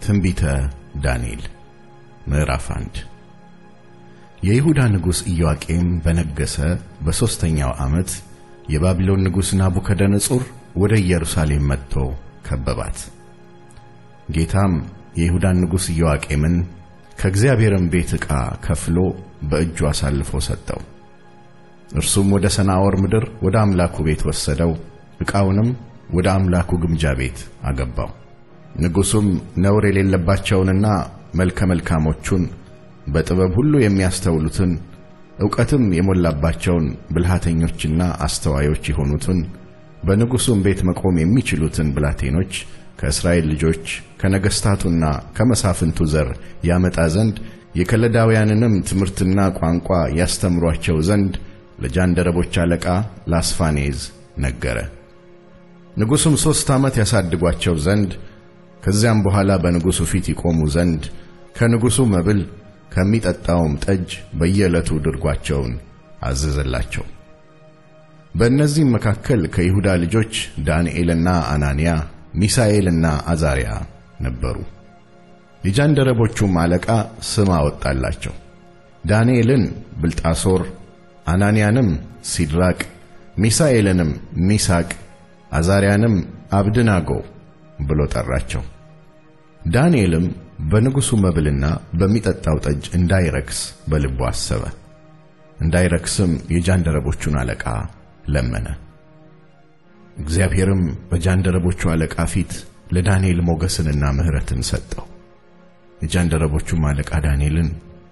ትንቢተ ዳንኤል ምዕራፍ አንድ የይሁዳ ንጉሥ ኢዮአቄም በነገሠ በሦስተኛው ዓመት የባቢሎን ንጉሥ ናቡከደነጹር ወደ ኢየሩሳሌም መጥቶ ከበባት። ጌታም የይሁዳን ንጉሥ ኢዮአቄምን ከእግዚአብሔርም ቤት ዕቃ ከፍሎ በእጁ አሳልፎ ሰጠው። እርሱም ወደ ሰናዖር ምድር ወደ አምላኩ ቤት ወሰደው፣ ዕቃውንም ወደ አምላኩ ግምጃ ቤት አገባው። ንጉሡም ነውር የሌለባቸውንና መልከ መልካሞቹን በጥበብ ሁሉ የሚያስተውሉትን ዕውቀትም የሞላባቸውን ብልሃተኞችና አስተዋዮች የሆኑትን በንጉሡም ቤት መቆም የሚችሉትን ብላቴኖች ከእስራኤል ልጆች ከነገሥታቱና ከመሳፍንቱ ዘር ያመጣ ዘንድ የከለዳውያንንም ትምህርትና ቋንቋ ያስተምሯቸው ዘንድ ለጃንደረቦች አለቃ ለአስፋኔዝ ነገረ። ንጉሡም ሦስት ዓመት ያሳድጓቸው ዘንድ ከዚያም በኋላ በንጉሡ ፊት ይቆሙ ዘንድ ከንጉሡ መብል ከሚጠጣውም ጠጅ በየዕለቱ ድርጓቸውን አዘዘላቸው። በእነዚህም መካከል ከይሁዳ ልጆች ዳንኤልና አናንያ፣ ሚሳኤልና አዛርያ ነበሩ። የጃንደረቦቹም አለቃ ስም አወጣላቸው። ዳንኤልን ብልጣሶር፣ አናንያንም ሲድራቅ፣ ሚሳኤልንም ሚሳቅ፣ አዛርያንም አብድናጎ ብሎ ጠራቸው። ዳንኤልም በንጉሡ መብልና በሚጠጣው ጠጅ እንዳይረክስ በልቡ አሰበ። እንዳይረክስም የጃንደረቦቹን አለቃ ለመነ። እግዚአብሔርም በጃንደረቦቹ አለቃ ፊት ለዳንኤል ሞገስንና ምሕረትን ሰጠው። የጃንደረቦቹም አለቃ ዳንኤልን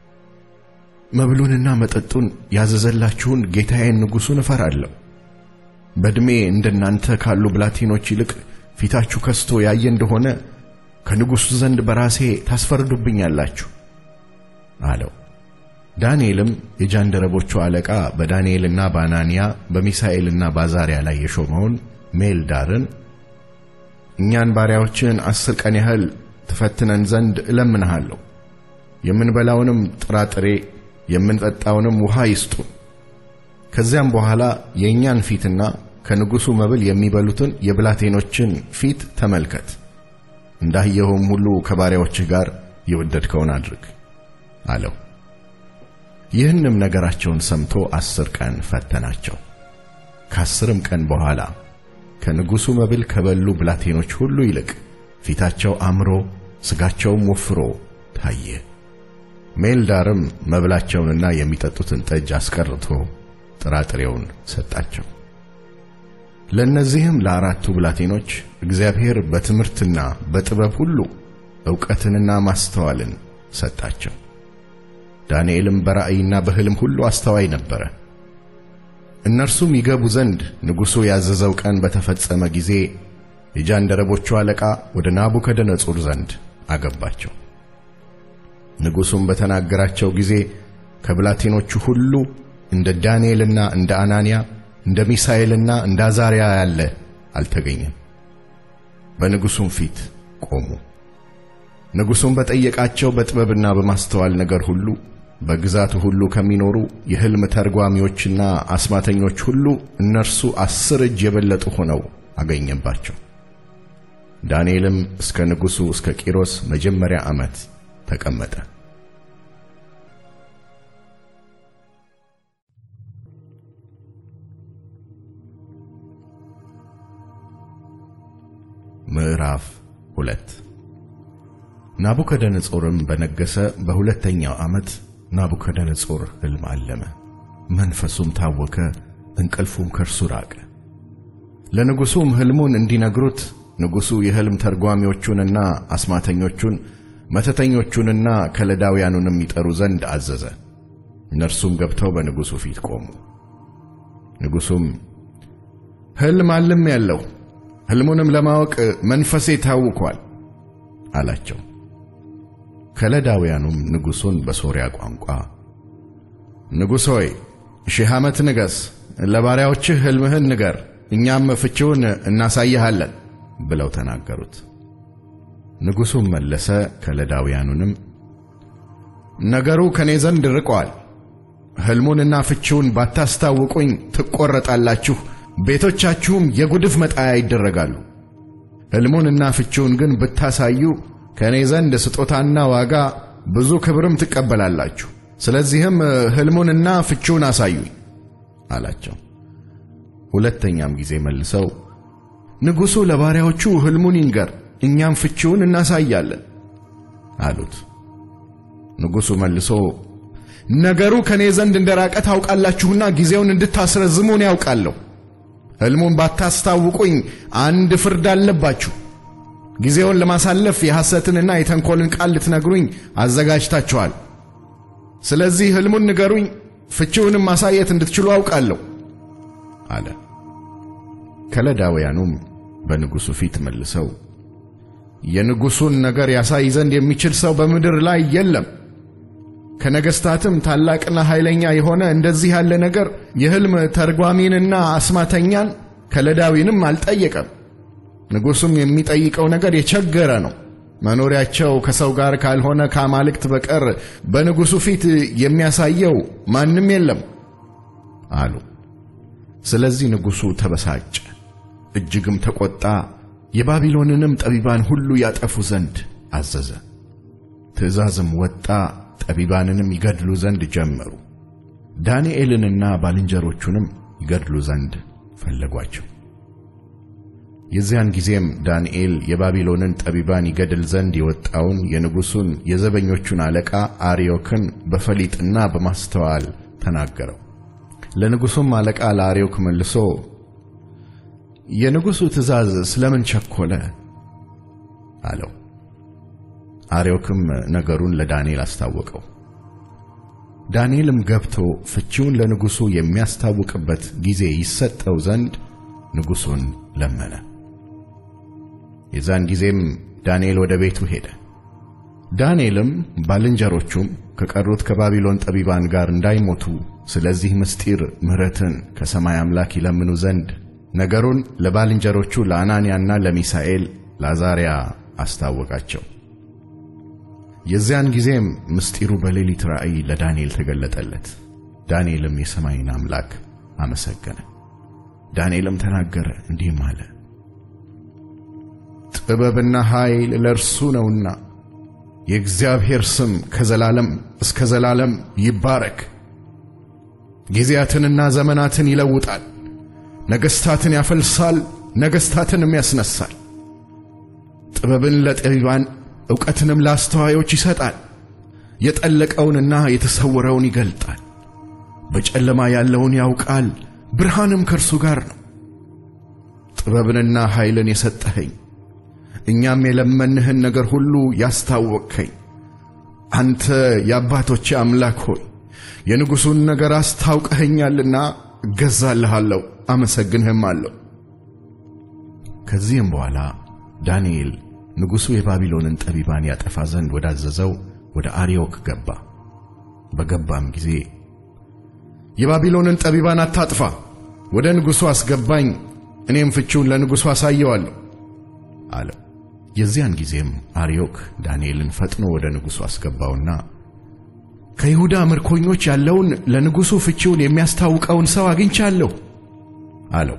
መብሉንና መጠጡን ያዘዘላችሁን ጌታዬን ንጉሡን እፈራለሁ። በዕድሜ እንደናንተ ካሉ ብላቴኖች ይልቅ ፊታችሁ ከስቶ ያየ እንደሆነ ከንጉሡ ዘንድ በራሴ ታስፈርዱብኛላችሁ አለው። ዳንኤልም የጃንደረቦቹ አለቃ በዳንኤልና በአናንያ በሚሳኤልና በአዛርያ ላይ የሾመውን ሜልዳርን እኛን ባሪያዎችን አስር ቀን ያህል ትፈትነን ዘንድ እለምንሃለሁ፣ የምንበላውንም ጥራጥሬ የምንጠጣውንም ውሃ ይስጡን። ከዚያም በኋላ የእኛን ፊትና ከንጉሡ መብል የሚበሉትን የብላቴኖችን ፊት ተመልከት እንዳየኸውም ሁሉ ከባሪያዎችህ ጋር የወደድከውን አድርግ አለው። ይህንም ነገራቸውን ሰምቶ አስር ቀን ፈተናቸው። ከአስርም ቀን በኋላ ከንጉሡ መብል ከበሉ ብላቴኖች ሁሉ ይልቅ ፊታቸው አምሮ ሥጋቸውም ወፍሮ ታየ። ሜልዳርም መብላቸውንና የሚጠጡትን ጠጅ አስቀርቶ ጥራጥሬውን ሰጣቸው። ለእነዚህም ለአራቱ ብላቴኖች እግዚአብሔር በትምህርትና በጥበብ ሁሉ ዕውቀትንና ማስተዋልን ሰጣቸው። ዳንኤልም በራእይና በሕልም ሁሉ አስተዋይ ነበረ። እነርሱም ይገቡ ዘንድ ንጉሡ ያዘዘው ቀን በተፈጸመ ጊዜ የጃንደረቦቹ አለቃ ወደ ናቡከደነጹር ዘንድ አገባቸው። ንጉሡም በተናገራቸው ጊዜ ከብላቴኖቹ ሁሉ እንደ ዳንኤልና እንደ አናንያ እንደ ሚሳኤልና እንደ አዛርያ ያለ አልተገኘም። በንጉሡም ፊት ቆሙ። ንጉሡም በጠየቃቸው በጥበብና በማስተዋል ነገር ሁሉ በግዛቱ ሁሉ ከሚኖሩ የሕልም ተርጓሚዎችና አስማተኞች ሁሉ እነርሱ አስር እጅ የበለጡ ሆነው አገኘባቸው። ዳንኤልም እስከ ንጉሡ እስከ ቂሮስ መጀመሪያ ዓመት ተቀመጠ። ምዕራፍ ሁለት ናቡከደነጾርም በነገሠ በሁለተኛው ዓመት ናቡከደነጾር ሕልም አለመ። መንፈሱም ታወከ፣ እንቅልፉም ከእርሱ ራቀ። ለንጉሡም ሕልሙን እንዲነግሩት ንጉሡ የሕልም ተርጓሚዎቹንና አስማተኞቹን መተተኞቹንና ከለዳውያኑንም ይጠሩ ዘንድ አዘዘ። እነርሱም ገብተው በንጉሡ ፊት ቆሙ። ንጉሡም ሕልም አልም ያለው ሕልሙንም ለማወቅ መንፈሴ ታውኳል አላቸው። ከለዳውያኑም ንጉሡን በሶርያ ቋንቋ ንጉሥ ሆይ ሺህ ዓመት ንገሥ፣ ለባሪያዎችህ ሕልምህን ንገር፣ እኛም ፍቺውን እናሳይሃለን ብለው ተናገሩት። ንጉሡም መለሰ፣ ከለዳውያኑንም ነገሩ ከኔ ዘንድ ርቆአል። ሕልሙንና ፍቺውን ባታስታውቁኝ ትቈረጣላችሁ፣ ቤቶቻችሁም የጉድፍ መጣያ ይደረጋሉ። ሕልሙንና ፍቺውን ግን ብታሳዩ ከእኔ ዘንድ ስጦታና ዋጋ ብዙ ክብርም ትቀበላላችሁ። ስለዚህም ሕልሙንና ፍቺውን አሳዩኝ አላቸው። ሁለተኛም ጊዜ መልሰው ንጉሡ ለባሪያዎቹ ሕልሙን ይንገር፣ እኛም ፍቺውን እናሳያለን አሉት። ንጉሡ መልሶ ነገሩ ከእኔ ዘንድ እንደ ራቀ ታውቃላችሁና ጊዜውን እንድታስረዝሙ እኔ ያውቃለሁ። ሕልሙን ባታስታውቁኝ አንድ ፍርድ አለባችሁ። ጊዜውን ለማሳለፍ የሐሰትንና የተንኰልን ቃል ልትነግሩኝ አዘጋጅታችኋል። ስለዚህ ሕልሙን ንገሩኝ፣ ፍቺውንም ማሳየት እንድትችሉ አውቃለሁ አለ። ከለዳውያኑም በንጉሡ ፊት መልሰው የንጉሡን ነገር ያሳይ ዘንድ የሚችል ሰው በምድር ላይ የለም ከነገሥታትም ታላቅና ኃይለኛ የሆነ እንደዚህ ያለ ነገር የሕልም ተርጓሚንና አስማተኛን ከለዳዊንም አልጠየቀም። ንጉሡም የሚጠይቀው ነገር የቸገረ ነው። መኖሪያቸው ከሰው ጋር ካልሆነ ከአማልክት በቀር በንጉሡ ፊት የሚያሳየው ማንም የለም አሉ። ስለዚህ ንጉሡ ተበሳጨ፣ እጅግም ተቈጣ። የባቢሎንንም ጠቢባን ሁሉ ያጠፉ ዘንድ አዘዘ። ትእዛዝም ወጣ ጠቢባንንም ይገድሉ ዘንድ ጀመሩ። ዳንኤልንና ባልንጀሮቹንም ይገድሉ ዘንድ ፈለጓቸው። የዚያን ጊዜም ዳንኤል የባቢሎንን ጠቢባን ይገድል ዘንድ የወጣውን የንጉሡን የዘበኞቹን አለቃ አርዮክን በፈሊጥና በማስተዋል ተናገረው። ለንጉሡም አለቃ ለአርዮክ መልሶ የንጉሡ ትእዛዝ ስለምን ቸኰለ? አለው። አርዮክም ነገሩን ለዳንኤል አስታወቀው። ዳንኤልም ገብቶ ፍቺውን ለንጉሡ የሚያስታውቅበት ጊዜ ይሰጠው ዘንድ ንጉሡን ለመነ። የዛን ጊዜም ዳንኤል ወደ ቤቱ ሄደ። ዳንኤልም ባልንጀሮቹም ከቀሩት ከባቢሎን ጠቢባን ጋር እንዳይሞቱ ስለዚህ ምስጢር ምሕረትን ከሰማይ አምላክ ይለምኑ ዘንድ ነገሩን ለባልንጀሮቹ ለአናንያና ለሚሳኤል ለአዛርያ አስታወቃቸው። የዚያን ጊዜም ምስጢሩ በሌሊት ራእይ ለዳንኤል ተገለጠለት። ዳንኤልም የሰማይን አምላክ አመሰገነ። ዳንኤልም ተናገረ እንዲህም አለ፣ ጥበብና ኃይል ለእርሱ ነውና የእግዚአብሔር ስም ከዘላለም እስከ ዘላለም ይባረክ። ጊዜያትንና ዘመናትን ይለውጣል፣ ነገሥታትን ያፈልሳል፣ ነገሥታትንም ያስነሳል። ጥበብን ለጠቢባን ዕውቀትንም ለአስተዋዮች ይሰጣል። የጠለቀውንና የተሰወረውን ይገልጣል። በጨለማ ያለውን ያውቃል፣ ብርሃንም ከእርሱ ጋር ነው። ጥበብንና ኃይልን የሰጠኸኝ እኛም የለመንህን ነገር ሁሉ ያስታወቅኸኝ አንተ የአባቶቼ አምላክ ሆይ የንጉሡን ነገር አስታውቀኸኛልና እገዛልሃለሁ፣ አመሰግንህም አለሁ። ከዚህም በኋላ ዳንኤል ንጉሡ የባቢሎንን ጠቢባን ያጠፋ ዘንድ ወዳዘዘው ወደ አርዮክ ገባ። በገባም ጊዜ የባቢሎንን ጠቢባን አታጥፋ፣ ወደ ንጉሡ አስገባኝ፣ እኔም ፍቺውን ለንጉሡ አሳየዋለሁ አለው። የዚያን ጊዜም አርዮክ ዳንኤልን ፈጥኖ ወደ ንጉሡ አስገባውና ከይሁዳ ምርኮኞች ያለውን ለንጉሡ ፍቺውን የሚያስታውቀውን ሰው አግኝቻለሁ አለው።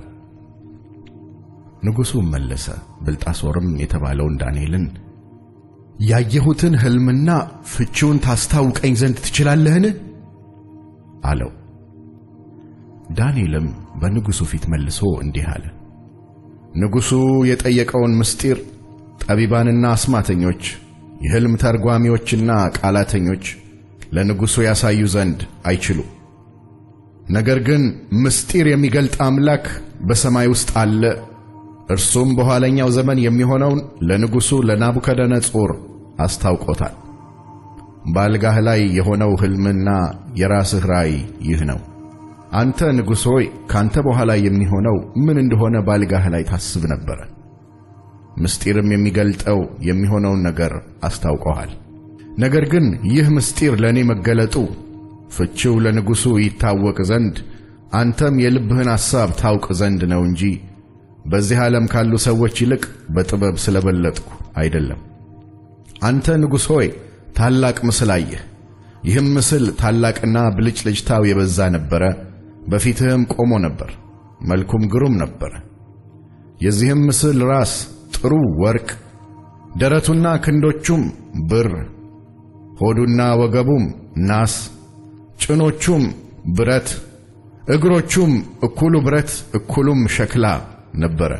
ንጉሡም መለሰ፣ ብልጣሶርም የተባለውን ዳንኤልን ያየሁትን ሕልምና ፍቺውን ታስታውቀኝ ዘንድ ትችላለህን? አለው። ዳንኤልም በንጉሡ ፊት መልሶ እንዲህ አለ። ንጉሡ የጠየቀውን ምስጢር ጠቢባንና አስማተኞች፣ የሕልም ተርጓሚዎችና ቃላተኞች ለንጉሡ ያሳዩ ዘንድ አይችሉም። ነገር ግን ምስጢር የሚገልጥ አምላክ በሰማይ ውስጥ አለ። እርሱም በኋለኛው ዘመን የሚሆነውን ለንጉሡ ለናቡከደነጾር አስታውቆታል። በአልጋህ ላይ የሆነው ሕልምና የራስህ ራእይ ይህ ነው። አንተ ንጉሥ ሆይ ካንተ በኋላ የሚሆነው ምን እንደሆነ በአልጋህ ላይ ታስብ ነበረ። ምስጢርም የሚገልጠው የሚሆነውን ነገር አስታውቀዋል። ነገር ግን ይህ ምስጢር ለእኔ መገለጡ ፍቺው ለንጉሡ ይታወቅ ዘንድ አንተም የልብህን ሐሳብ ታውቅ ዘንድ ነው እንጂ በዚህ ዓለም ካሉ ሰዎች ይልቅ በጥበብ ስለበለጥኩ አይደለም። አንተ ንጉሥ ሆይ ታላቅ ምስል አየህ። ይህም ምስል ታላቅና ብልጭልጭታው የበዛ ነበረ። በፊትህም ቆሞ ነበር፣ መልኩም ግሩም ነበረ። የዚህም ምስል ራስ ጥሩ ወርቅ፣ ደረቱና ክንዶቹም ብር፣ ሆዱና ወገቡም ናስ፣ ጭኖቹም ብረት፣ እግሮቹም እኩሉ ብረት እኩሉም ሸክላ ነበረ።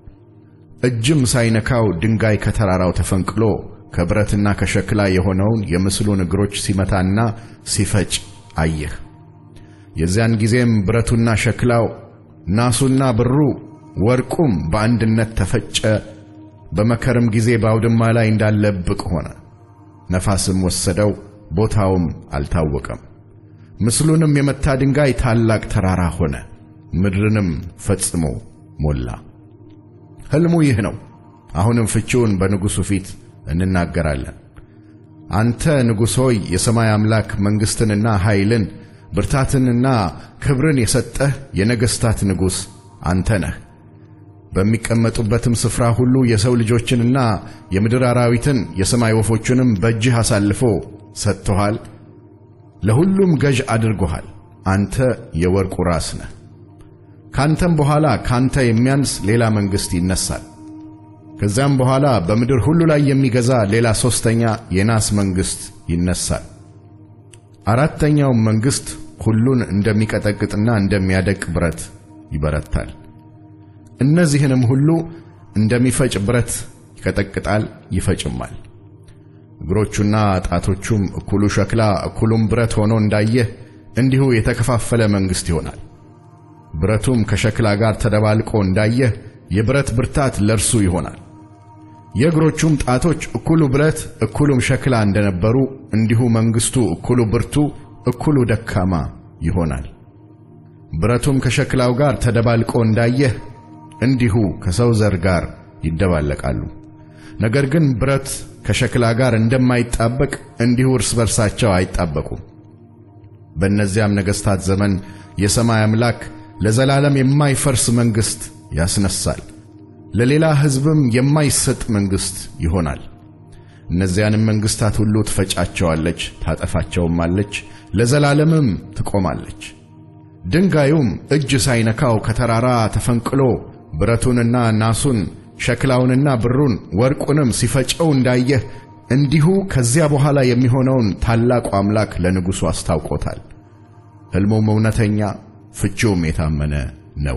እጅም ሳይነካው ድንጋይ ከተራራው ተፈንቅሎ ከብረትና ከሸክላ የሆነውን የምስሉን እግሮች ሲመታና ሲፈጭ አየህ። የዚያን ጊዜም ብረቱና ሸክላው ናሱና ብሩ ወርቁም በአንድነት ተፈጨ። በመከርም ጊዜ በአውድማ ላይ እንዳለ እብቅ ሆነ። ነፋስም ወሰደው፣ ቦታውም አልታወቀም። ምስሉንም የመታ ድንጋይ ታላቅ ተራራ ሆነ፣ ምድርንም ፈጽሞ ሞላ። ሕልሙ ይህ ነው። አሁንም ፍቺውን በንጉሡ ፊት እንናገራለን። አንተ ንጉሥ ሆይ የሰማይ አምላክ መንግሥትንና ኃይልን ብርታትንና ክብርን የሰጠህ የነገሥታት ንጉሥ አንተ ነህ። በሚቀመጡበትም ስፍራ ሁሉ የሰው ልጆችንና የምድር አራዊትን የሰማይ ወፎችንም በእጅህ አሳልፎ ሰጥቶሃል። ለሁሉም ገዥ አድርጎሃል። አንተ የወርቁ ራስ ነህ። ካንተም በኋላ ካንተ የሚያንስ ሌላ መንግሥት ይነሳል። ከዚያም በኋላ በምድር ሁሉ ላይ የሚገዛ ሌላ ሦስተኛ የናስ መንግሥት ይነሳል። አራተኛውም መንግሥት ሁሉን እንደሚቀጠቅጥና እንደሚያደቅ ብረት ይበረታል። እነዚህንም ሁሉ እንደሚፈጭ ብረት ይቀጠቅጣል ይፈጭማል። እግሮቹና ጣቶቹም እኩሉ ሸክላ እኩሉም ብረት ሆኖ እንዳየህ እንዲሁ የተከፋፈለ መንግሥት ይሆናል። ብረቱም ከሸክላ ጋር ተደባልቆ እንዳየህ የብረት ብርታት ለእርሱ ይሆናል። የእግሮቹም ጣቶች እኩሉ ብረት እኩሉም ሸክላ እንደነበሩ እንዲሁ መንግሥቱ እኩሉ ብርቱ እኩሉ ደካማ ይሆናል። ብረቱም ከሸክላው ጋር ተደባልቆ እንዳየህ እንዲሁ ከሰው ዘር ጋር ይደባለቃሉ። ነገር ግን ብረት ከሸክላ ጋር እንደማይጣበቅ እንዲሁ እርስ በርሳቸው አይጣበቁም። በእነዚያም ነገሥታት ዘመን የሰማይ አምላክ ለዘላለም የማይፈርስ መንግሥት ያስነሳል፣ ለሌላ ሕዝብም የማይሰጥ መንግሥት ይሆናል። እነዚያንም መንግሥታት ሁሉ ትፈጫቸዋለች፣ ታጠፋቸውማለች፣ ለዘላለምም ትቆማለች። ድንጋዩም እጅ ሳይነካው ከተራራ ተፈንቅሎ ብረቱንና ናሱን ሸክላውንና ብሩን ወርቁንም ሲፈጨው እንዳየህ እንዲሁ ከዚያ በኋላ የሚሆነውን ታላቁ አምላክ ለንጉሡ አስታውቆታል። ሕልሙም እውነተኛ ፍቺውም የታመነ ነው።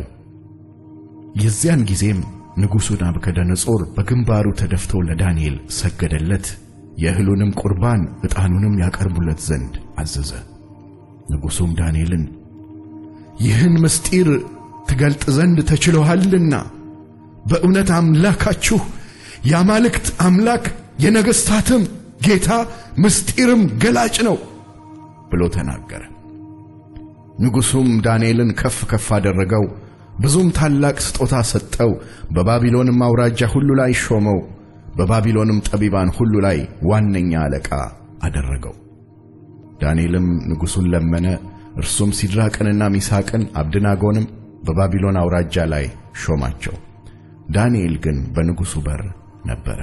የዚያን ጊዜም ንጉሡ ናቡከደነጾር በግንባሩ ተደፍቶ ለዳንኤል ሰገደለት። የእህሉንም ቁርባን ዕጣኑንም ያቀርቡለት ዘንድ አዘዘ። ንጉሡም ዳንኤልን ይህን ምስጢር ትገልጥ ዘንድ ተችሎሃልና በእውነት አምላካችሁ የአማልክት አምላክ የነገሥታትም ጌታ ምስጢርም ገላጭ ነው ብሎ ተናገረ። ንጉሡም ዳንኤልን ከፍ ከፍ አደረገው፣ ብዙም ታላቅ ስጦታ ሰጠው። በባቢሎንም አውራጃ ሁሉ ላይ ሾመው፣ በባቢሎንም ጠቢባን ሁሉ ላይ ዋነኛ አለቃ አደረገው። ዳንኤልም ንጉሡን ለመነ። እርሱም ሲድራቅንና ሚሳቅን አብድናጎንም በባቢሎን አውራጃ ላይ ሾማቸው። ዳንኤል ግን በንጉሡ በር ነበረ።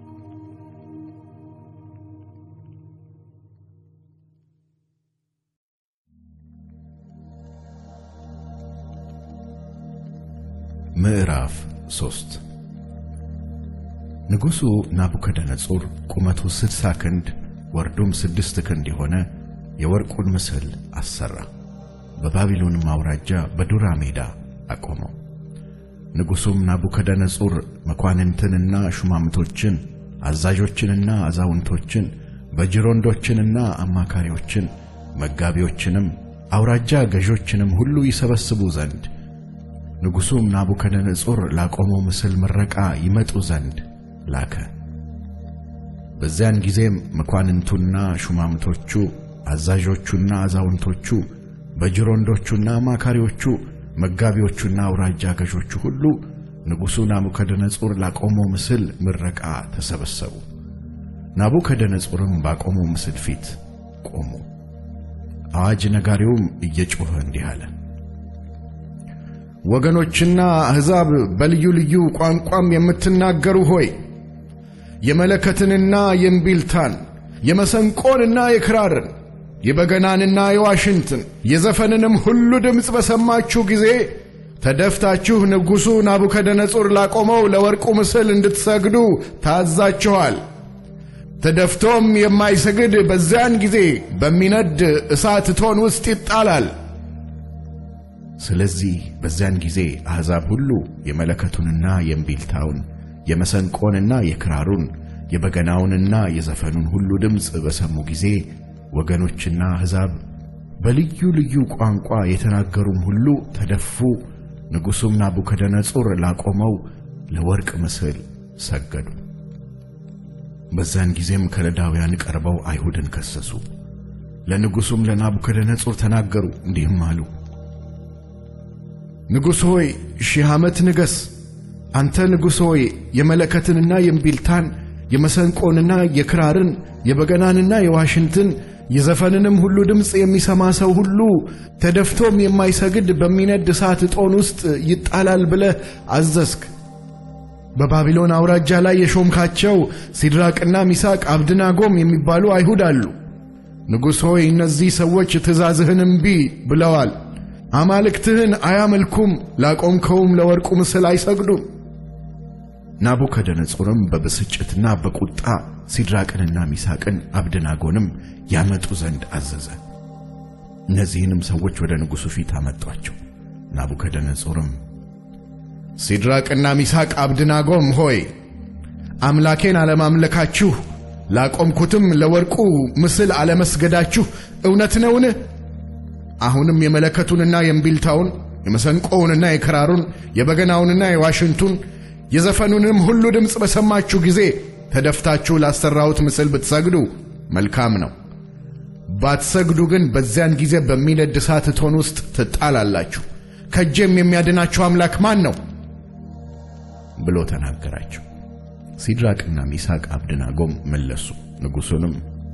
ምዕራፍ ሦስት ንጉሡ ናቡከደነጾር ቁመቱ ስድሳ ክንድ ወርዱም ስድስት ክንድ የሆነ የወርቁን ምስል አሠራ። በባቢሎንም አውራጃ በዱራ ሜዳ አቆመው። ንጉሡም ናቡከደነጾር መኳንንትንና ሹማምቶችን፣ አዛዦችንና አዛውንቶችን፣ በጅሮንዶችንና አማካሪዎችን፣ መጋቢዎችንም አውራጃ ገዦችንም ሁሉ ይሰበስቡ ዘንድ ንጉሡም ናቡከደነጾር ላቆመው ምስል ምረቃ ይመጡ ዘንድ ላከ። በዚያን ጊዜም መኳንንቱና ሹማምቶቹ፣ አዛዦቹና አዛውንቶቹ፣ በጅሮንዶቹና አማካሪዎቹ፣ መጋቢዎቹና አውራጃ ገዦቹ ሁሉ ንጉሡ ናቡከደነጾር ላቆመው ምስል ምረቃ ተሰበሰቡ። ናቡከደነጾርም ባቆመው ምስል ፊት ቆሙ። አዋጅ ነጋሪውም እየጮኸ እንዲህ አለ። ወገኖችና አሕዛብ በልዩ ልዩ ቋንቋም የምትናገሩ ሆይ የመለከትንና የእምቢልታን የመሰንቆንና የክራርን የበገናንና የዋሽንትን የዘፈንንም ሁሉ ድምፅ በሰማችሁ ጊዜ ተደፍታችሁ ንጉሡ ናቡከደነጹር ላቆመው ለወርቁ ምስል እንድትሰግዱ ታዛችኋል። ተደፍቶም የማይሰግድ በዚያን ጊዜ በሚነድ እሳት እቶን ውስጥ ይጣላል። ስለዚህ በዚያን ጊዜ አሕዛብ ሁሉ የመለከቱንና የእምቢልታውን የመሰንቆንና የክራሩን የበገናውንና የዘፈኑን ሁሉ ድምፅ በሰሙ ጊዜ ወገኖችና አሕዛብ በልዩ ልዩ ቋንቋ የተናገሩም ሁሉ ተደፉ። ንጉሡም ናቡከደነጹር ላቆመው ለወርቅ ምስል ሰገዱ። በዚያን ጊዜም ከለዳውያን ቀርበው አይሁድን ከሰሱ። ለንጉሡም ለናቡከደነጹር ተናገሩ፣ እንዲህም አሉ። ንጉሥ ሆይ ሺህ ዓመት ንገሥ። አንተ ንጉሥ ሆይ የመለከትንና የእምቢልታን የመሰንቆንና የክራርን የበገናንና የዋሽንትን የዘፈንንም ሁሉ ድምፅ የሚሰማ ሰው ሁሉ ተደፍቶም የማይሰግድ በሚነድ እሳት እቶን ውስጥ ይጣላል ብለህ አዘዝክ። በባቢሎን አውራጃ ላይ የሾምካቸው ሲድራቅና ሚሳቅ አብድናጎም የሚባሉ አይሁድ አሉ። ንጉሥ ሆይ እነዚህ ሰዎች ትእዛዝህን እምቢ ብለዋል። አማልክትህን አያመልኩም፣ ላቆምከውም ለወርቁ ምስል አይሰግዱም። ናቡከደነጾርም በብስጭትና በቁጣ ሲድራቅንና ሚሳቅን አብድናጎንም ያመጡ ዘንድ አዘዘ። እነዚህንም ሰዎች ወደ ንጉሡ ፊት አመጧቸው። ናቡከደነጾርም ሲድራቅና ሚሳቅ አብድናጎም ሆይ አምላኬን አለማምለካችሁ ላቆምኩትም ለወርቁ ምስል አለመስገዳችሁ እውነት ነውን? አሁንም የመለከቱንና የእምቢልታውን የመሰንቆውንና የክራሩን የበገናውንና የዋሽንቱን የዘፈኑንም ሁሉ ድምፅ በሰማችሁ ጊዜ ተደፍታችሁ ላሰራሁት ምስል ብትሰግዱ መልካም ነው። ባትሰግዱ ግን በዚያን ጊዜ በሚነድ እሳት እቶን ውስጥ ትጣላላችሁ። ከእጄም የሚያድናችሁ አምላክ ማን ነው? ብሎ ተናገራቸው። ሲድራቅና ሚሳቅ አብድናጎም መለሱ። ንጉሡንም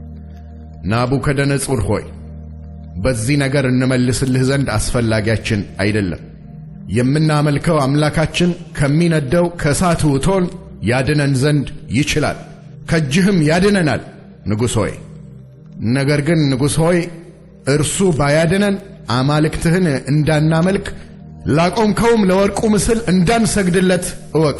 ናቡከደነጹር ሆይ በዚህ ነገር እንመልስልህ ዘንድ አስፈላጊያችን አይደለም። የምናመልከው አምላካችን ከሚነደው ከእሳቱ እቶን ያድነን ዘንድ ይችላል፣ ከእጅህም ያድነናል ንጉሥ ሆይ። ነገር ግን ንጉሥ ሆይ እርሱ ባያድነን አማልክትህን እንዳናመልክ ላቆምከውም ለወርቁ ምስል እንዳንሰግድለት እወቅ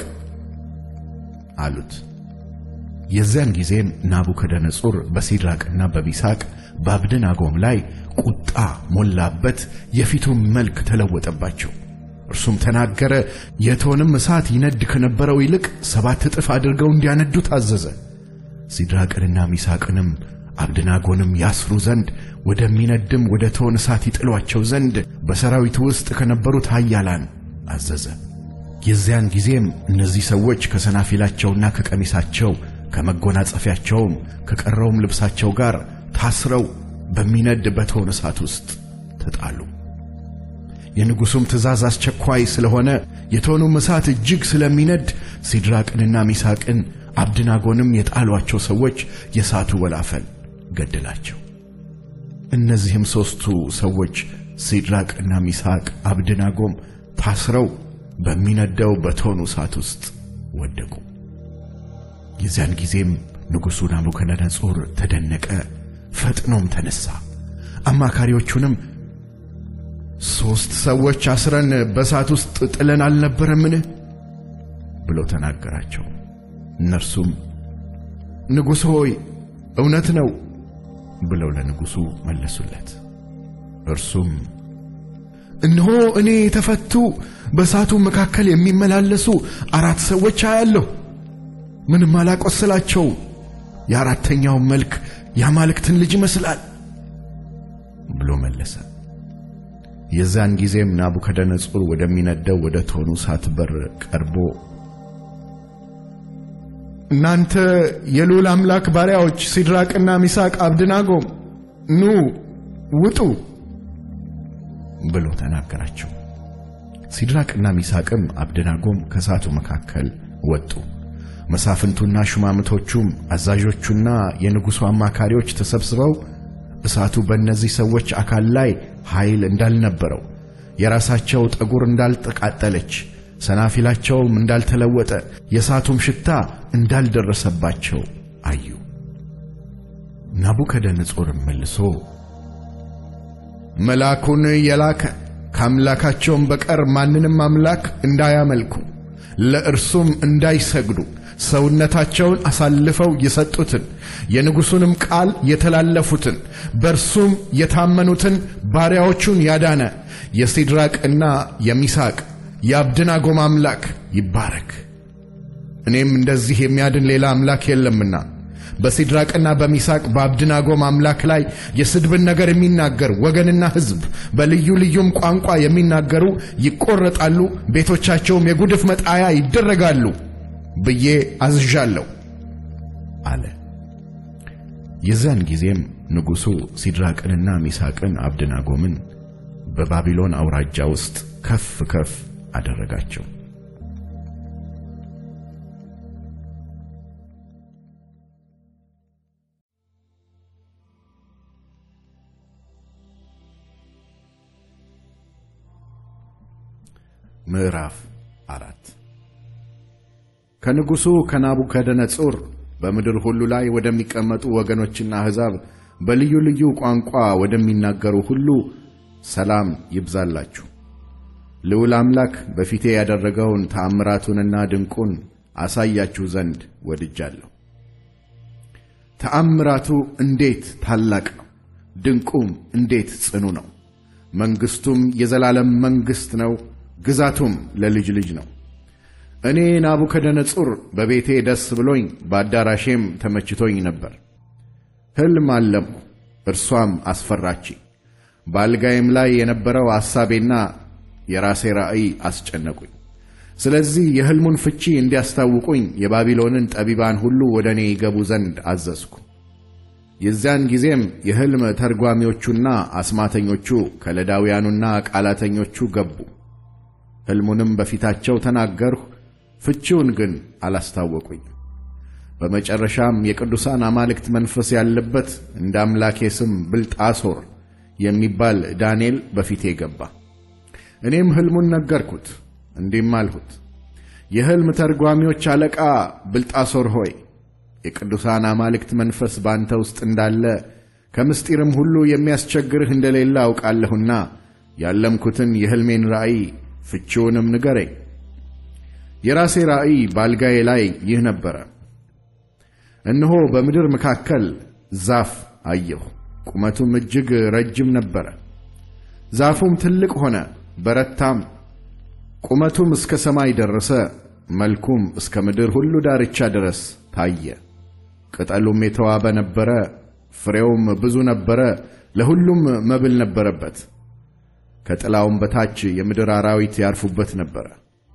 አሉት። የዚያን ጊዜም ናቡከደነጹር በሲድራቅና በሚሳቅ በአብደናጎም ላይ ቁጣ ሞላበት፣ የፊቱም መልክ ተለወጠባቸው። እርሱም ተናገረ። የእቶንም እሳት ይነድ ከነበረው ይልቅ ሰባት እጥፍ አድርገው እንዲያነዱ ታዘዘ። ሲድራቅንና ሚሳቅንም አብደናጎንም ያስሩ ዘንድ ወደሚነድም ወደ እቶን እሳት ይጥሏቸው ዘንድ በሰራዊቱ ውስጥ ከነበሩት ኃያላን አዘዘ። የዚያን ጊዜም እነዚህ ሰዎች ከሰናፊላቸውና ከቀሚሳቸው ከመጎናጸፊያቸውም ከቀረውም ልብሳቸው ጋር ታስረው በሚነድ በእቶን እሳት ውስጥ ተጣሉ። የንጉሡም ትእዛዝ አስቸኳይ ስለሆነ የእቶኑም እሳት እጅግ ስለሚነድ ሲድራቅንና ሚሳቅን አብድናጎንም የጣሏቸው ሰዎች የእሳቱ ወላፈን ገደላቸው። እነዚህም ሦስቱ ሰዎች ሲድራቅና ሚሳቅ አብድናጎም ታስረው በሚነደው በእቶኑ እሳት ውስጥ ወደቁ። የዚያን ጊዜም ንጉሡ ናቡከደነጾር ተደነቀ፣ ፈጥኖም ተነሣ። አማካሪዎቹንም ሦስት ሰዎች አስረን በእሳት ውስጥ ጥለን አልነበረምን? ብሎ ተናገራቸው። እነርሱም ንጉሥ ሆይ እውነት ነው ብለው ለንጉሡ መለሱለት። እርሱም እነሆ እኔ የተፈቱ በእሳቱ መካከል የሚመላለሱ አራት ሰዎች አያለሁ፣ ምንም አላቆስላቸውም። የአራተኛውን መልክ የአማልክትን ልጅ ይመስላል ብሎ መለሰ። የዛን ጊዜም ናቡከደነጾር ወደሚነደው ወደ እቶኑ እሳት በር ቀርቦ እናንተ የልዑል አምላክ ባሪያዎች ሲድራቅና ሚሳቅ አብድናጎም ኑ ውጡ ብሎ ተናገራቸው። ሲድራቅና ሚሳቅም አብድናጎም ከእሳቱ መካከል ወጡ። መሳፍንቱና ሹማምቶቹም አዛዦቹና የንጉሡ አማካሪዎች ተሰብስበው እሳቱ በእነዚህ ሰዎች አካል ላይ ኃይል እንዳልነበረው፣ የራሳቸው ጠጉር እንዳልተቃጠለች፣ ሰናፊላቸውም እንዳልተለወጠ፣ የእሳቱም ሽታ እንዳልደረሰባቸው አዩ። ናቡከደነጾርም መልሶ መልአኩን የላከ ከአምላካቸውም በቀር ማንንም አምላክ እንዳያመልኩ ለእርሱም እንዳይሰግዱ ሰውነታቸውን አሳልፈው የሰጡትን የንጉሡንም ቃል የተላለፉትን በእርሱም የታመኑትን ባሪያዎቹን ያዳነ የሲድራቅና የሚሳቅ የአብድናጎም አምላክ ይባረክ። እኔም እንደዚህ የሚያድን ሌላ አምላክ የለምና በሲድራቅና በሚሳቅ በአብድናጎም አምላክ ላይ የስድብን ነገር የሚናገር ወገንና ሕዝብ በልዩ ልዩም ቋንቋ የሚናገሩ ይቆረጣሉ፣ ቤቶቻቸውም የጉድፍ መጣያ ይደረጋሉ ብዬ አዝዣለሁ አለ። የዚያን ጊዜም ንጉሡ ሲድራቅንና ሚሳቅን አብድናጎምን በባቢሎን አውራጃ ውስጥ ከፍ ከፍ አደረጋቸው። ምዕራፍ አራት ከንጉሡ ከናቡከደነጾር በምድር ሁሉ ላይ ወደሚቀመጡ ወገኖችና አሕዛብ በልዩ ልዩ ቋንቋ ወደሚናገሩ ሁሉ ሰላም ይብዛላችሁ። ልዑል አምላክ በፊቴ ያደረገውን ተአምራቱንና ድንቁን አሳያችሁ ዘንድ ወድጃለሁ። ተአምራቱ እንዴት ታላቅ ነው! ድንቁም እንዴት ጽኑ ነው! መንግሥቱም የዘላለም መንግሥት ነው፣ ግዛቱም ለልጅ ልጅ ነው። እኔ ናቡከደነጹር በቤቴ ደስ ብሎኝ በአዳራሼም ተመችቶኝ ነበር። ሕልም አለምሁ፣ እርሷም አስፈራችኝ። በአልጋዬም ላይ የነበረው ሐሳቤና የራሴ ራእይ አስጨነቁኝ። ስለዚህ የሕልሙን ፍቺ እንዲያስታውቁኝ የባቢሎንን ጠቢባን ሁሉ ወደ እኔ ይገቡ ዘንድ አዘዝኩ። የዚያን ጊዜም የሕልም ተርጓሚዎቹና አስማተኞቹ ከለዳውያኑና ቃላተኞቹ ገቡ። ሕልሙንም በፊታቸው ተናገርሁ፣ ፍቺውን ግን አላስታወቁኝ። በመጨረሻም የቅዱሳን አማልክት መንፈስ ያለበት እንደ አምላኬ ስም ብልጣሶር የሚባል ዳንኤል በፊቴ ገባ። እኔም ሕልሙን ነገርኩት፣ እንዲህም አልሁት፣ የሕልም ተርጓሚዎች አለቃ ብልጣሶር ሆይ የቅዱሳን አማልክት መንፈስ ባንተ ውስጥ እንዳለ ከምስጢርም ሁሉ የሚያስቸግርህ እንደሌለ አውቃለሁና ያለምኩትን የሕልሜን ራእይ ፍቺውንም ንገረኝ። የራሴ ራእይ በአልጋዬ ላይ ይህ ነበረ። እነሆ በምድር መካከል ዛፍ አየሁ፣ ቁመቱም እጅግ ረጅም ነበረ። ዛፉም ትልቅ ሆነ፣ በረታም፣ ቁመቱም እስከ ሰማይ ደረሰ፣ መልኩም እስከ ምድር ሁሉ ዳርቻ ድረስ ታየ። ቅጠሉም የተዋበ ነበረ፣ ፍሬውም ብዙ ነበረ፣ ለሁሉም መብል ነበረበት። ከጥላውም በታች የምድር አራዊት ያርፉበት ነበረ።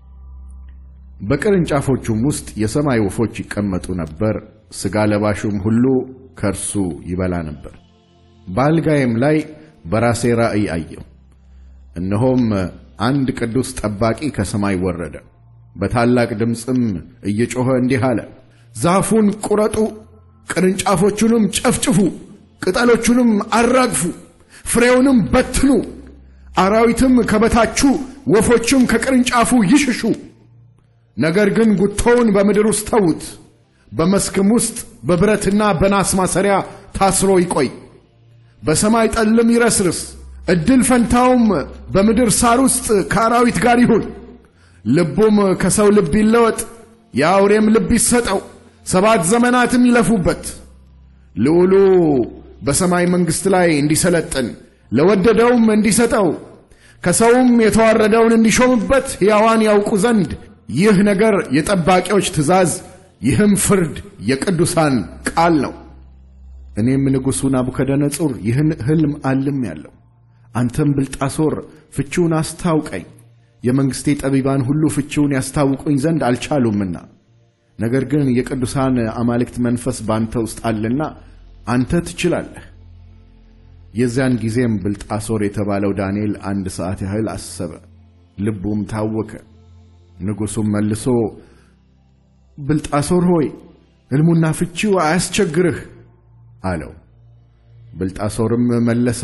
በቅርንጫፎቹም ውስጥ የሰማይ ወፎች ይቀመጡ ነበር፣ ሥጋ ለባሹም ሁሉ ከእርሱ ይበላ ነበር። በአልጋዬም ላይ በራሴ ራእይ አየሁ። እነሆም አንድ ቅዱስ ጠባቂ ከሰማይ ወረደ፣ በታላቅ ድምፅም እየጮኸ እንዲህ አለ፣ ዛፉን ቁረጡ፣ ቅርንጫፎቹንም ጨፍጭፉ፣ ቅጠሎቹንም አራግፉ፣ ፍሬውንም በትኑ፣ አራዊትም ከበታቹ ወፎችም ከቅርንጫፉ ይሽሹ። ነገር ግን ጉቶውን በምድር ውስጥ ተዉት፣ በመስክም ውስጥ በብረትና በናስ ማሰሪያ ታስሮ ይቆይ። በሰማይ ጠልም ይረስርስ፣ ዕድል ፈንታውም በምድር ሳር ውስጥ ከአራዊት ጋር ይሁን። ልቡም ከሰው ልብ ይለወጥ፣ የአውሬም ልብ ይሰጠው፣ ሰባት ዘመናትም ይለፉበት። ልዑሉ በሰማይ መንግሥት ላይ እንዲሰለጥን ለወደደውም እንዲሰጠው ከሰውም የተዋረደውን እንዲሾምበት ሕያዋን ያውቁ ዘንድ ይህ ነገር የጠባቂዎች ትእዛዝ፣ ይህም ፍርድ የቅዱሳን ቃል ነው። እኔም ንጉሡ ናቡከደነጹር ይህን ሕልም አልም ያለው አንተም ብልጣሶር ፍቺውን አስታውቀኝ። የመንግሥቴ ጠቢባን ሁሉ ፍቺውን ያስታውቁኝ ዘንድ አልቻሉምና፣ ነገር ግን የቅዱሳን አማልክት መንፈስ ባንተ ውስጥ አለና አንተ ትችላለህ። የዚያን ጊዜም ብልጣሶር የተባለው ዳንኤል አንድ ሰዓት ያህል አሰበ፣ ልቡም ታወከ። ንጉሡም መልሶ ብልጣሶር ሆይ ሕልሙና ፍቺው አያስቸግርህ አለው። ብልጣሶርም መለሰ፣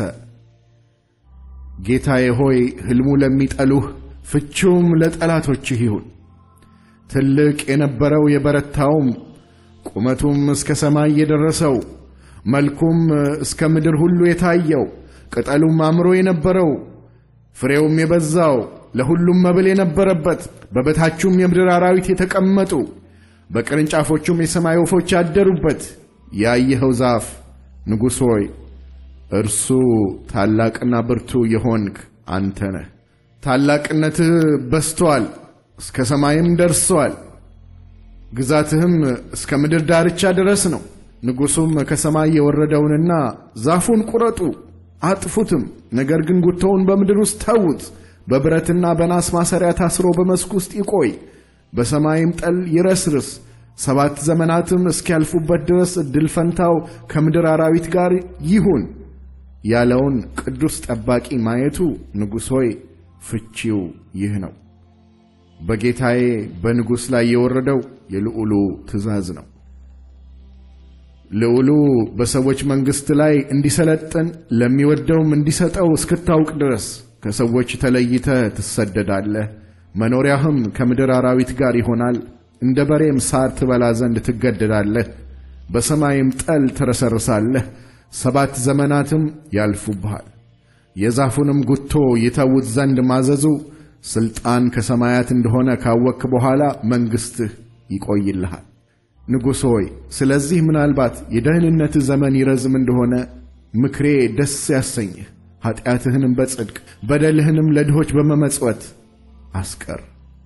ጌታዬ ሆይ ሕልሙ ለሚጠሉህ ፍቺውም ለጠላቶችህ ይሁን። ትልቅ የነበረው የበረታውም ቁመቱም እስከ ሰማይ የደረሰው መልኩም እስከ ምድር ሁሉ የታየው ቅጠሉም አምሮ የነበረው ፍሬውም የበዛው ለሁሉም መብል የነበረበት በበታቹም የምድር አራዊት የተቀመጡ በቅርንጫፎቹም የሰማይ ወፎች ያደሩበት ያየኸው ዛፍ ንጉሥ ሆይ እርሱ ታላቅና ብርቱ የሆንክ አንተ ነህ። ታላቅነትህ በስቶአል፣ እስከ ሰማይም ደርሰዋል። ግዛትህም እስከ ምድር ዳርቻ ድረስ ነው። ንጉሡም ከሰማይ የወረደውንና ዛፉን ቁረጡ አጥፉትም፣ ነገር ግን ጉቶውን በምድር ውስጥ ተዉት፣ በብረትና በናስ ማሰሪያ ታስሮ በመስክ ውስጥ ይቆይ፣ በሰማይም ጠል ይረስርስ፣ ሰባት ዘመናትም እስኪያልፉበት ድረስ እድል ፈንታው ከምድር አራዊት ጋር ይሁን ያለውን ቅዱስ ጠባቂ ማየቱ ንጉሥ ሆይ ፍቺው ይህ ነው። በጌታዬ በንጉሥ ላይ የወረደው የልዑሉ ትእዛዝ ነው። ልዑሉ በሰዎች መንግሥት ላይ እንዲሰለጥን ለሚወደውም እንዲሰጠው እስክታውቅ ድረስ ከሰዎች ተለይተህ ትሰደዳለህ። መኖሪያህም ከምድር አራዊት ጋር ይሆናል። እንደ በሬም ሳር ትበላ ዘንድ ትገደዳለህ። በሰማይም ጠል ትረሰርሳለህ። ሰባት ዘመናትም ያልፉብሃል። የዛፉንም ጉቶ ይተዉት ዘንድ ማዘዙ ሥልጣን ከሰማያት እንደሆነ ካወቅክ በኋላ መንግሥትህ ይቆይልሃል። ንጉሥ ሆይ ስለዚህ ምናልባት የደህንነትህ ዘመን ይረዝም እንደሆነ ምክሬ ደስ ያሰኝህ፣ ኀጢአትህንም በጽድቅ በደልህንም ለድሆች በመመጽወት አስቀር።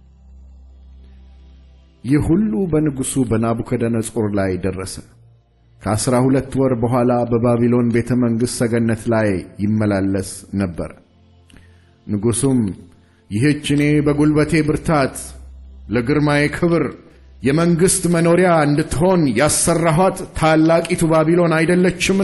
ይህ ሁሉ በንጉሡ በናቡከደነጾር ላይ ደረሰ። ከአሥራ ሁለት ወር በኋላ በባቢሎን ቤተ መንግሥት ሰገነት ላይ ይመላለስ ነበር። ንጉሡም ይህች እኔ በጉልበቴ ብርታት ለግርማዬ ክብር የመንግሥት መኖሪያ እንድትሆን ያሰራኋት ታላቂቱ ባቢሎን አይደለችምን?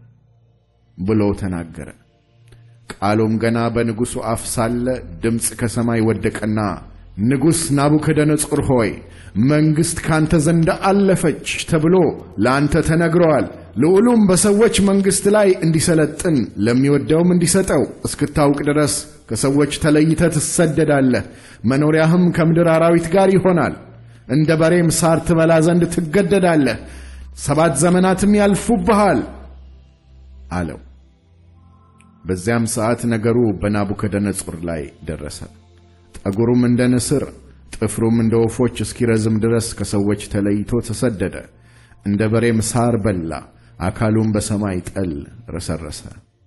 ብሎ ተናገረ። ቃሉም ገና በንጉሡ አፍ ሳለ ድምፅ ከሰማይ ወደቀና ንጉሥ ናቡከደነጾር ሆይ መንግሥት ካንተ ዘንድ አለፈች ተብሎ ለአንተ ተነግረዋል። ልዑሉም በሰዎች መንግሥት ላይ እንዲሰለጥን ለሚወደውም እንዲሰጠው እስክታውቅ ድረስ ከሰዎች ተለይተህ ትሰደዳለህ። መኖሪያህም ከምድር አራዊት ጋር ይሆናል። እንደ በሬም ሳር ትበላ ዘንድ ትገደዳለህ። ሰባት ዘመናትም ያልፉብሃል አለው። በዚያም ሰዓት ነገሩ በናቡከደነጾር ላይ ደረሰ። ጠጉሩም እንደ ንስር ጥፍሩም እንደ ወፎች እስኪረዝም ድረስ ከሰዎች ተለይቶ ተሰደደ። እንደ በሬም ሳር በላ፣ አካሉም በሰማይ ጠል ረሰረሰ።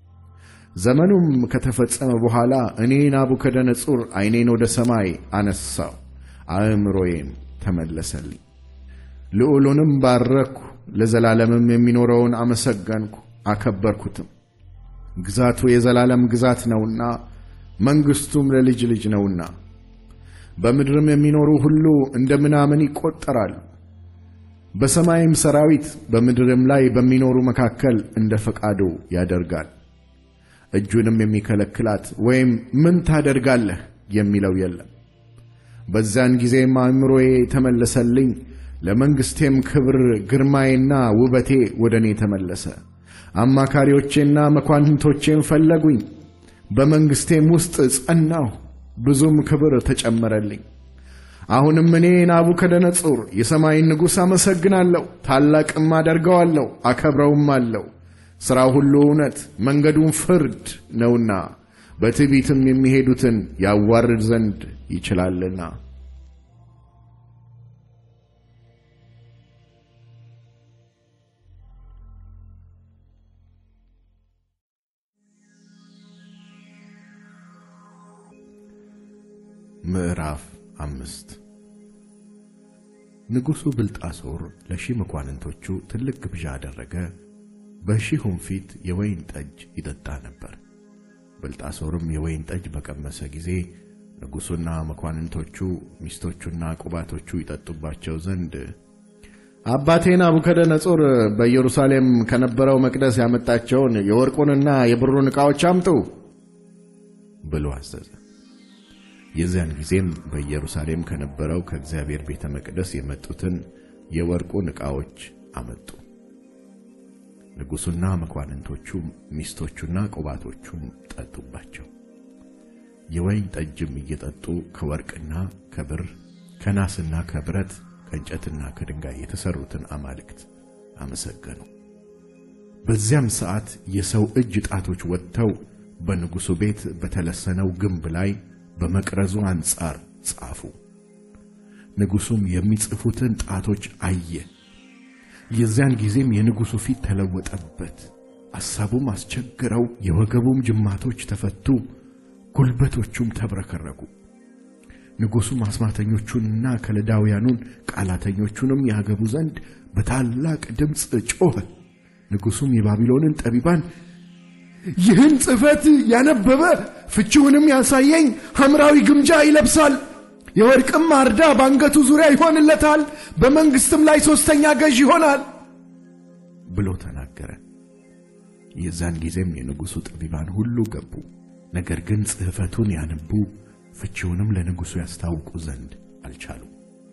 ዘመኑም ከተፈጸመ በኋላ እኔ ናቡከደነጾር ዐይኔን ወደ ሰማይ አነሳው፣ አእምሮዬም ተመለሰልኝ። ልዑሉንም ባረክሁ፣ ለዘላለምም የሚኖረውን አመሰገንኩ አከበርኩትም። ግዛቱ የዘላለም ግዛት ነውና መንግሥቱም ለልጅ ልጅ ነውና በምድርም የሚኖሩ ሁሉ እንደ ምናምን ይቈጠራሉ። በሰማይም ሰራዊት በምድርም ላይ በሚኖሩ መካከል እንደ ፈቃዱ ያደርጋል። እጁንም የሚከለክላት ወይም ምን ታደርጋለህ የሚለው የለም። በዚያን ጊዜም አእምሮዬ ተመለሰልኝ፣ ለመንግሥቴም ክብር ግርማዬና ውበቴ ወደ እኔ ተመለሰ። አማካሪዎቼና መኳንንቶቼም ፈለጉኝ፣ በመንግሥቴም ውስጥ ጸናሁ፣ ብዙም ክብር ተጨመረልኝ። አሁንም እኔ ናቡከደነጾር የሰማይን ንጉሥ አመሰግናለሁ፣ ታላቅም አደርገዋለሁ፣ አከብረውም አለው። ሥራው ሁሉ እውነት መንገዱም ፍርድ ነውና በትዕቢትም የሚሄዱትን ያዋርድ ዘንድ ይችላልና። ምዕራፍ አምስት ንጉሡ ብልጣሶር ለሺህ መኳንንቶቹ ትልቅ ግብዣ አደረገ። በሺሁም ፊት የወይን ጠጅ ይጠጣ ነበር። ብልጣሶርም የወይን ጠጅ በቀመሰ ጊዜ ንጉሡና መኳንንቶቹ ሚስቶቹና ቁባቶቹ ይጠጡባቸው ዘንድ አባቴ ናቡከደነጾር በኢየሩሳሌም ከነበረው መቅደስ ያመጣቸውን የወርቁንና የብሩን ዕቃዎች አምጡ ብሎ አዘዘ። የዚያን ጊዜም በኢየሩሳሌም ከነበረው ከእግዚአብሔር ቤተ መቅደስ የመጡትን የወርቁን ዕቃዎች አመጡ። ንጉሡና መኳንንቶቹም ሚስቶቹና ቁባቶቹም ጠጡባቸው። የወይን ጠጅም እየጠጡ ከወርቅና ከብር ከናስና ከብረት ከእንጨትና ከድንጋይ የተሠሩትን አማልክት አመሰገኑ። በዚያም ሰዓት የሰው እጅ ጣቶች ወጥተው በንጉሡ ቤት በተለሰነው ግንብ ላይ በመቅረዙ አንጻር ጻፉ። ንጉሡም የሚጽፉትን ጣቶች አየ። የዚያን ጊዜም የንጉሡ ፊት ተለወጠበት፣ አሳቡም አስቸግረው፣ የወገቡም ጅማቶች ተፈቱ፣ ጉልበቶቹም ተብረከረኩ። ንጉሡም አስማተኞቹንና ከለዳውያኑን ቃላተኞቹንም ያገቡ ዘንድ በታላቅ ድምፅ ጮኸ። ንጉሡም የባቢሎንን ጠቢባን ይህን ጽሕፈት ያነበበ ፍቺውንም ያሳየኝ ሐምራዊ ግምጃ ይለብሳል፣ የወርቅም ማርዳ በአንገቱ ዙሪያ ይሆንለታል፣ በመንግሥትም ላይ ሦስተኛ ገዥ ይሆናል ብሎ ተናገረ። የዛን ጊዜም የንጉሡ ጠቢባን ሁሉ ገቡ። ነገር ግን ጽሕፈቱን ያነቡ ፍቺውንም ለንጉሡ ያስታውቁ ዘንድ አልቻሉም።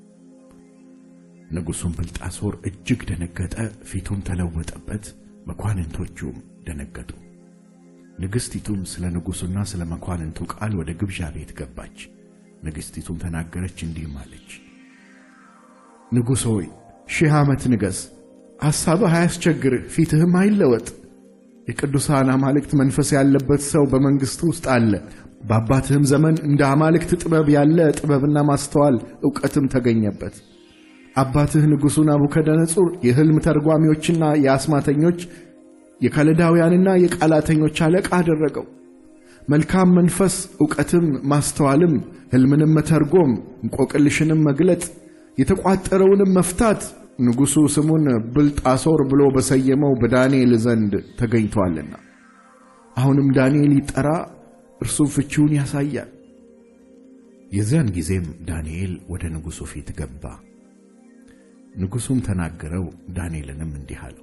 ንጉሡም ብልጣሶር እጅግ ደነገጠ፣ ፊቱም ተለወጠበት፣ መኳንንቶቹም ደነገጡ። ንግሥቲቱም ስለ ንጉሡና ስለ መኳንንቱ ቃል ወደ ግብዣ ቤት ገባች። ንግሥቲቱም ተናገረች፣ እንዲህም አለች፦ ንጉሥ ሆይ ሺህ ዓመት ንገሥ፣ ሐሳብህ አያስቸግርህ፣ ፊትህም አይለወጥ። የቅዱሳን አማልክት መንፈስ ያለበት ሰው በመንግሥት ውስጥ አለ። በአባትህም ዘመን እንደ አማልክት ጥበብ ያለ ጥበብና ማስተዋል ዕውቀትም ተገኘበት። አባትህ ንጉሡ ናቡከደነጹር የሕልም ተርጓሚዎችና የአስማተኞች የከለዳውያንና የቃላተኞች አለቃ አደረገው። መልካም መንፈስ ዕውቀትም ማስተዋልም ሕልምንም መተርጎም እንቆቅልሽንም መግለጥ የተቋጠረውንም መፍታት ንጉሡ ስሙን ብልጣሶር ብሎ በሰየመው በዳንኤል ዘንድ ተገኝቶአልና አሁንም ዳንኤል ይጠራ፣ እርሱም ፍቺውን ያሳያል። የዚያን ጊዜም ዳንኤል ወደ ንጉሡ ፊት ገባ። ንጉሡም ተናገረው፣ ዳንኤልንም እንዲህ አለው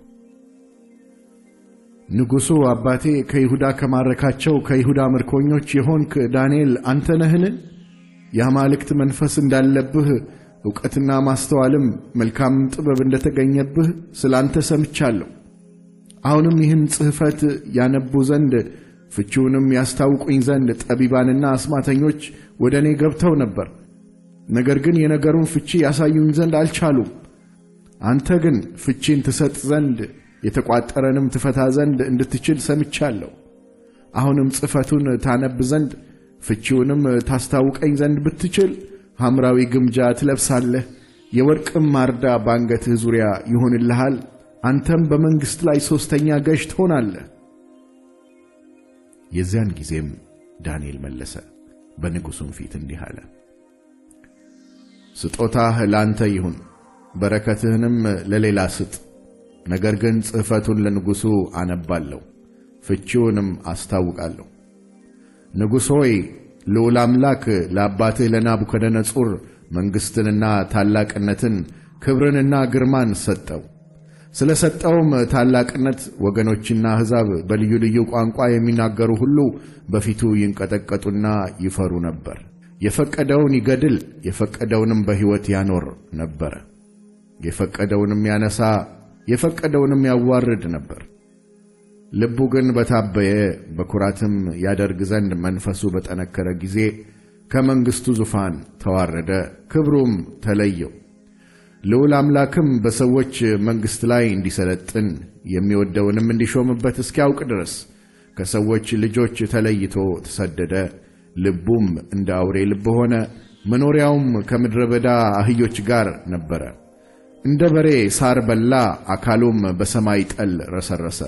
ንጉሡ አባቴ ከይሁዳ ከማረካቸው ከይሁዳ ምርኮኞች የሆንክ ዳንኤል አንተ ነህን? የአማልክት መንፈስ እንዳለብህ ዕውቀትና ማስተዋልም መልካም ጥበብ እንደተገኘብህ ስለ አንተ ሰምቻለሁ። አሁንም ይህን ጽሕፈት ያነቡ ዘንድ ፍቺውንም ያስታውቁኝ ዘንድ ጠቢባንና አስማተኞች ወደ እኔ ገብተው ነበር። ነገር ግን የነገሩን ፍቺ ያሳዩኝ ዘንድ አልቻሉም። አንተ ግን ፍቺን ትሰጥ ዘንድ የተቋጠረንም ትፈታ ዘንድ እንድትችል ሰምቻለሁ። አሁንም ጽሕፈቱን ታነብ ዘንድ ፍቺውንም ታስታውቀኝ ዘንድ ብትችል ሐምራዊ ግምጃ ትለብሳለህ፣ የወርቅም ማርዳ በአንገትህ ዙሪያ ይሆንልሃል። አንተም በመንግሥት ላይ ሦስተኛ ገዥ ትሆናለህ። የዚያን ጊዜም ዳንኤል መለሰ፣ በንጉሡም ፊት እንዲህ አለ። ስጦታህ ለአንተ ይሁን፣ በረከትህንም ለሌላ ስጥ። ነገር ግን ጽሕፈቱን ለንጉሡ አነባለሁ፣ ፍቺውንም አስታውቃለሁ። ንጉሥ ሆይ ልዑል አምላክ ለአባትህ ለናቡከደነጹር መንግሥትንና ታላቅነትን ክብርንና ግርማን ሰጠው። ስለ ሰጠውም ታላቅነት ወገኖችና አሕዛብ በልዩ ልዩ ቋንቋ የሚናገሩ ሁሉ በፊቱ ይንቀጠቀጡና ይፈሩ ነበር። የፈቀደውን ይገድል፣ የፈቀደውንም በሕይወት ያኖር ነበረ። የፈቀደውንም ያነሳ የፈቀደውንም ያዋርድ ነበር። ልቡ ግን በታበየ በኩራትም ያደርግ ዘንድ መንፈሱ በጠነከረ ጊዜ ከመንግሥቱ ዙፋን ተዋረደ፣ ክብሩም ተለየው። ልዑል አምላክም በሰዎች መንግሥት ላይ እንዲሰለጥን የሚወደውንም እንዲሾምበት እስኪያውቅ ድረስ ከሰዎች ልጆች ተለይቶ ተሰደደ። ልቡም እንደ አውሬ ልብ ሆነ፣ መኖሪያውም ከምድረ በዳ አህዮች ጋር ነበረ። እንደ በሬ ሳር በላ፣ አካሉም በሰማይ ጠል ረሰረሰ።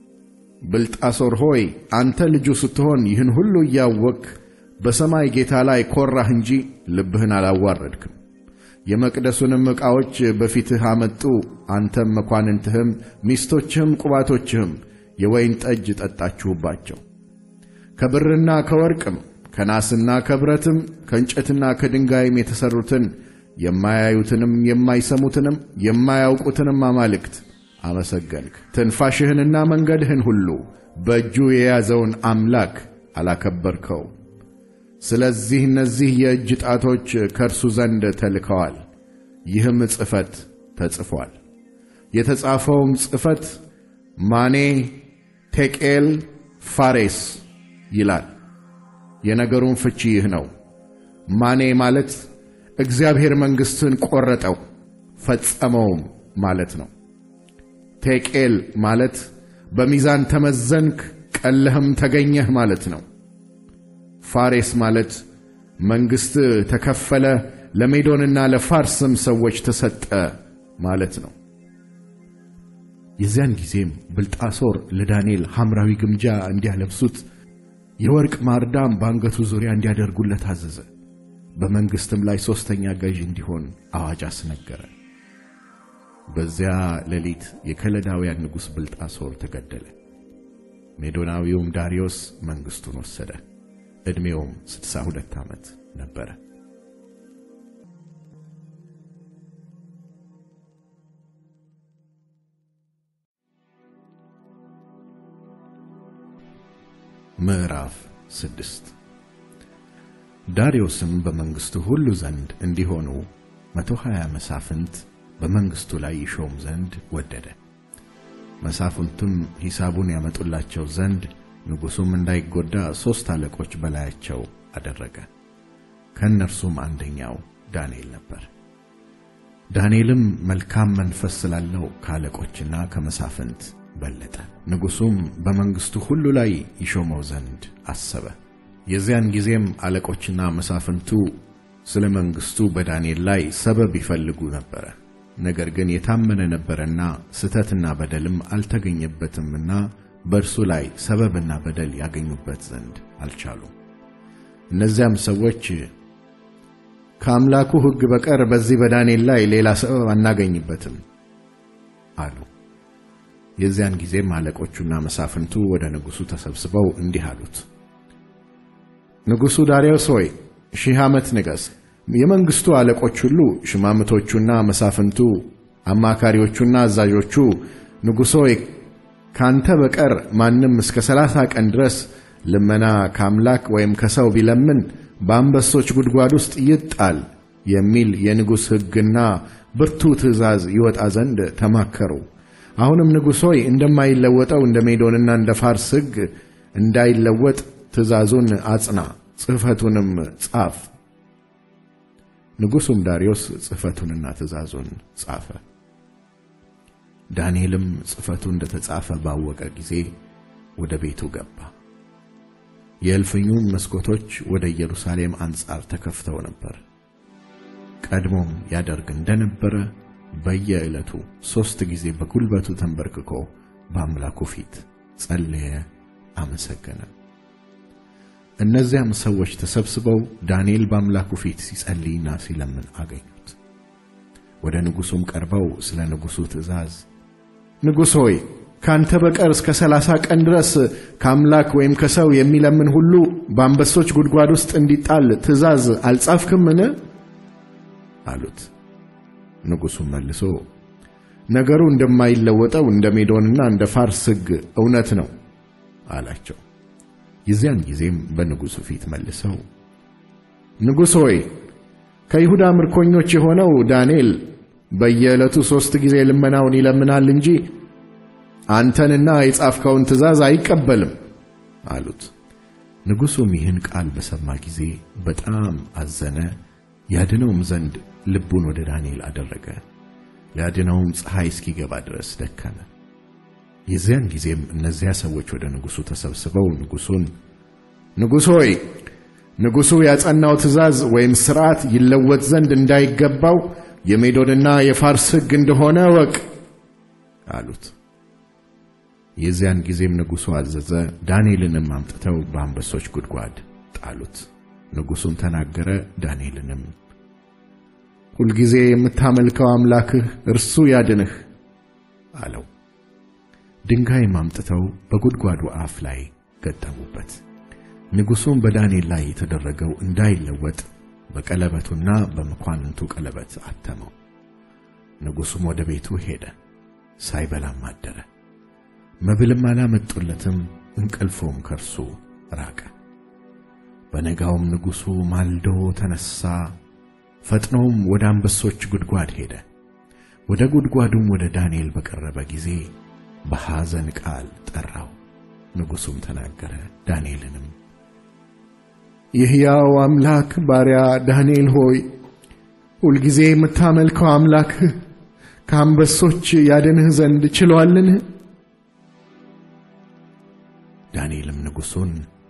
ብልጣሶር ሆይ አንተ ልጁ ስትሆን ይህን ሁሉ እያወቅህ በሰማይ ጌታ ላይ ኮራህ እንጂ ልብህን አላዋረድክም። የመቅደሱንም ዕቃዎች በፊትህ አመጡ። አንተም መኳንንትህም ሚስቶችህም ቁባቶችህም የወይን ጠጅ ጠጣችሁባቸው። ከብርና ከወርቅም ከናስና ከብረትም ከእንጨትና ከድንጋይም የተሠሩትን የማያዩትንም የማይሰሙትንም የማያውቁትንም አማልክት አመሰገንክ። ትንፋሽህንና መንገድህን ሁሉ በእጁ የያዘውን አምላክ አላከበርከው። ስለዚህ እነዚህ የእጅ ጣቶች ከእርሱ ዘንድ ተልከዋል። ይህም ጽሕፈት ተጽፏል። የተጻፈውም ጽሕፈት ማኔ ቴቄል ፋሬስ ይላል። የነገሩም ፍቺ ይህ ነው። ማኔ ማለት እግዚአብሔር መንግሥትን ቈረጠው ፈጸመውም ማለት ነው። ቴቄል ማለት በሚዛን ተመዘንክ ቀለህም ተገኘህ ማለት ነው። ፋሬስ ማለት መንግሥት ተከፈለ፣ ለሜዶንና ለፋርስም ሰዎች ተሰጠ ማለት ነው። የዚያን ጊዜም ብልጣሶር ለዳንኤል ሐምራዊ ግምጃ እንዲያለብሱት የወርቅ ማርዳም በአንገቱ ዙሪያ እንዲያደርጉለት አዘዘ። በመንግሥትም ላይ ሦስተኛ ገዥ እንዲሆን አዋጅ አስነገረ። በዚያ ሌሊት የከለዳውያን ንጉሥ ብልጣሶር ተገደለ። ሜዶናዊውም ዳርዮስ መንግሥቱን ወሰደ። ዕድሜውም ስድሳ ሁለት ዓመት ነበረ። ምዕራፍ ስድስት ዳርዮስም በመንግሥቱ ሁሉ ዘንድ እንዲሆኑ መቶ ሀያ መሳፍንት በመንግሥቱ ላይ ይሾም ዘንድ ወደደ። መሳፍንቱም ሂሳቡን ያመጡላቸው ዘንድ ንጉሡም እንዳይጎዳ ሦስት አለቆች በላያቸው አደረገ። ከእነርሱም አንደኛው ዳንኤል ነበር። ዳንኤልም መልካም መንፈስ ስላለው ከአለቆችና ከመሳፍንት በለጠ። ንጉሡም በመንግሥቱ ሁሉ ላይ ይሾመው ዘንድ አሰበ። የዚያን ጊዜም አለቆችና መሳፍንቱ ስለ መንግሥቱ በዳንኤል ላይ ሰበብ ይፈልጉ ነበረ። ነገር ግን የታመነ ነበረና ስተትና በደልም አልተገኘበትምና በእርሱ ላይ ሰበብና በደል ያገኙበት ዘንድ አልቻሉም። እነዚያም ሰዎች ከአምላኩ ሕግ በቀር በዚህ በዳንኤል ላይ ሌላ ሰበብ አናገኝበትም አሉ። የዚያን ጊዜም አለቆቹና መሳፍንቱ ወደ ንጉሡ ተሰብስበው እንዲህ አሉት፣ ንጉሡ ዳርዮስ ሆይ ሺህ ዓመት ንገሥ። የመንግሥቱ አለቆች ሁሉ ሽማምቶቹና መሳፍንቱ፣ አማካሪዎቹና አዛዦቹ ንጉሥ ሆይ ካንተ በቀር ማንም እስከ ሰላሳ ቀን ድረስ ልመና ከአምላክ ወይም ከሰው ቢለምን በአንበሶች ጉድጓድ ውስጥ ይጣል የሚል የንጉሥ ሕግና ብርቱ ትእዛዝ ይወጣ ዘንድ ተማከሩ። አሁንም ንጉሥ ሆይ እንደማይለወጠው እንደ ሜዶንና እንደ ፋርስ ሕግ እንዳይለወጥ ትእዛዙን አጽና፣ ጽሕፈቱንም ጻፍ። ንጉሡም ዳርዮስ ጽሕፈቱንና ትእዛዙን ጻፈ። ዳንኤልም ጽሕፈቱ እንደ ተጻፈ ባወቀ ጊዜ ወደ ቤቱ ገባ። የእልፍኙም መስኮቶች ወደ ኢየሩሳሌም አንጻር ተከፍተው ነበር። ቀድሞም ያደርግ እንደነበረ በየዕለቱ ሦስት ጊዜ በጉልበቱ ተንበርክኮ በአምላኩ ፊት ጸለየ፣ አመሰገነ። እነዚያም ሰዎች ተሰብስበው ዳንኤል በአምላኩ ፊት ሲጸልይና ሲለምን አገኙት። ወደ ንጉሡም ቀርበው ስለ ንጉሡ ትእዛዝ ንጉሥ ሆይ ካንተ በቀር እስከ ሰላሳ ቀን ድረስ ከአምላክ ወይም ከሰው የሚለምን ሁሉ በአንበሶች ጉድጓድ ውስጥ እንዲጣል ትእዛዝ አልጻፍክምን? አሉት። ንጉሡም መልሶ ነገሩ እንደማይለወጠው እንደ ሜዶንና እንደ ፋርስ ሕግ እውነት ነው አላቸው። የዚያን ጊዜም በንጉሡ ፊት መልሰው ንጉሥ ሆይ ከይሁዳ ምርኮኞች የሆነው ዳንኤል በየዕለቱ ሦስት ጊዜ ልመናውን ይለምናል እንጂ አንተንና የጻፍከውን ትእዛዝ አይቀበልም አሉት። ንጉሡም ይህን ቃል በሰማ ጊዜ በጣም አዘነ፣ ያድነውም ዘንድ ልቡን ወደ ዳንኤል አደረገ። ሊያድነውም ፀሐይ እስኪገባ ድረስ ደከመ። የዚያን ጊዜም እነዚያ ሰዎች ወደ ንጉሡ ተሰብስበው ንጉሡን ንጉሥ ሆይ ንጉሡ ያጸናው ትእዛዝ ወይም ሥርዓት ይለወጥ ዘንድ እንዳይገባው የሜዶንና የፋርስ ሕግ እንደሆነ እወቅ አሉት። የዚያን ጊዜም ንጉሡ አዘዘ፣ ዳንኤልንም አምጥተው በአንበሶች ጉድጓድ ጣሉት። ንጉሡም ተናገረ፣ ዳንኤልንም ሁልጊዜ የምታመልከው አምላክህ እርሱ ያድንህ አለው። ድንጋይም አምጥተው በጉድጓዱ አፍ ላይ ገጠሙበት። ንጉሡም በዳንኤል ላይ የተደረገው እንዳይለወጥ በቀለበቱና በመኳንንቱ ቀለበት አተመው። ንጉሡም ወደ ቤቱ ሄደ፣ ሳይበላም አደረ። መብልም አላመጡለትም፣ እንቅልፉም ከእርሱ ራቀ። በነጋውም ንጉሡ ማልዶ ተነሣ፣ ፈጥኖም ወደ አንበሶች ጉድጓድ ሄደ። ወደ ጉድጓዱም ወደ ዳንኤል በቀረበ ጊዜ በሐዘን ቃል ጠራው። ንጉሡም ተናገረ፣ ዳንኤልንም የሕያው አምላክ ባሪያ ዳንኤል ሆይ ሁልጊዜ የምታመልከው አምላክህ ከአንበሶች ያድንህ ዘንድ ችሎአልን? ዳንኤልም ንጉሡን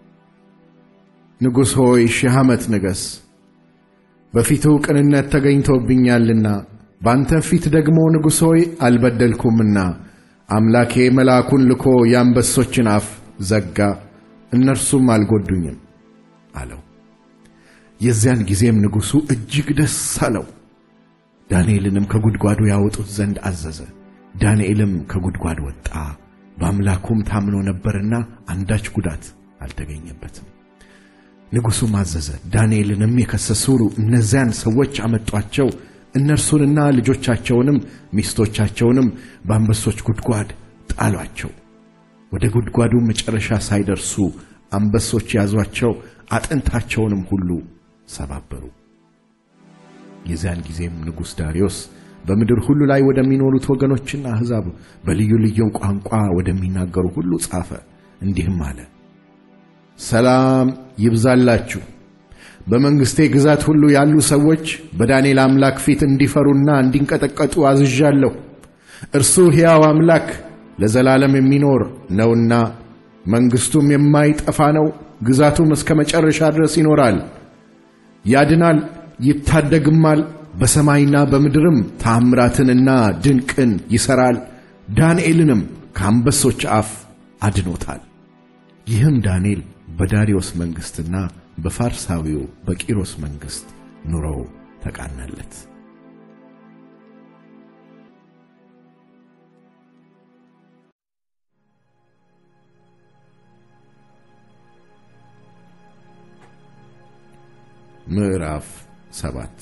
ንጉሥ ሆይ ሺህ ዓመት ንገሥ፣ በፊቱ ቅንነት ተገኝቶብኛልና ባንተ ፊት ደግሞ ንጉሥ ሆይ አልበደልኩምና አምላኬ መልአኩን ልኮ የአንበሶችን አፍ ዘጋ፣ እነርሱም አልጎዱኝም አለው። የዚያን ጊዜም ንጉሡ እጅግ ደስ አለው። ዳንኤልንም ከጉድጓዱ ያወጡት ዘንድ አዘዘ። ዳንኤልም ከጉድጓድ ወጣ፣ በአምላኩም ታምኖ ነበርና አንዳች ጉዳት አልተገኘበትም። ንጉሡም አዘዘ፣ ዳንኤልንም የከሰሱ እነዚያን ሰዎች አመጧቸው። እነርሱንና ልጆቻቸውንም ሚስቶቻቸውንም በአንበሶች ጉድጓድ ጣሏቸው። ወደ ጉድጓዱ መጨረሻ ሳይደርሱ አንበሶች ያዟቸው፣ አጥንታቸውንም ሁሉ ሰባበሩ። የዚያን ጊዜም ንጉሥ ዳርዮስ በምድር ሁሉ ላይ ወደሚኖሩት ወገኖችና አሕዛብ በልዩ ልዩ ቋንቋ ወደሚናገሩ ሁሉ ጻፈ፣ እንዲህም አለ። ሰላም ይብዛላችሁ። በመንግሥቴ ግዛት ሁሉ ያሉ ሰዎች በዳንኤል አምላክ ፊት እንዲፈሩና እንዲንቀጠቀጡ አዝዣለሁ። እርሱ ሕያው አምላክ ለዘላለም የሚኖር ነውና መንግሥቱም የማይጠፋ ነው። ግዛቱም እስከ መጨረሻ ድረስ ይኖራል። ያድናል፣ ይታደግማል። በሰማይና በምድርም ታምራትንና ድንቅን ይሠራል። ዳንኤልንም ከአንበሶች አፍ አድኖታል። ይህም ዳንኤል በዳርዮስ መንግሥትና በፋርሳዊው በቂሮስ መንግሥት ኑሮው ተቃናለት። ምዕራፍ ሰባት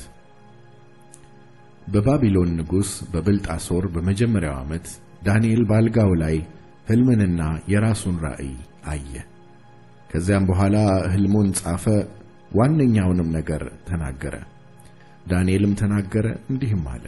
በባቢሎን ንጉሥ በብልጣሶር በመጀመሪያው ዓመት ዳንኤል ባልጋው ላይ ሕልምንና የራሱን ራእይ አየ። ከዚያም በኋላ ሕልሙን ጻፈ፣ ዋነኛውንም ነገር ተናገረ። ዳንኤልም ተናገረ እንዲህም አለ።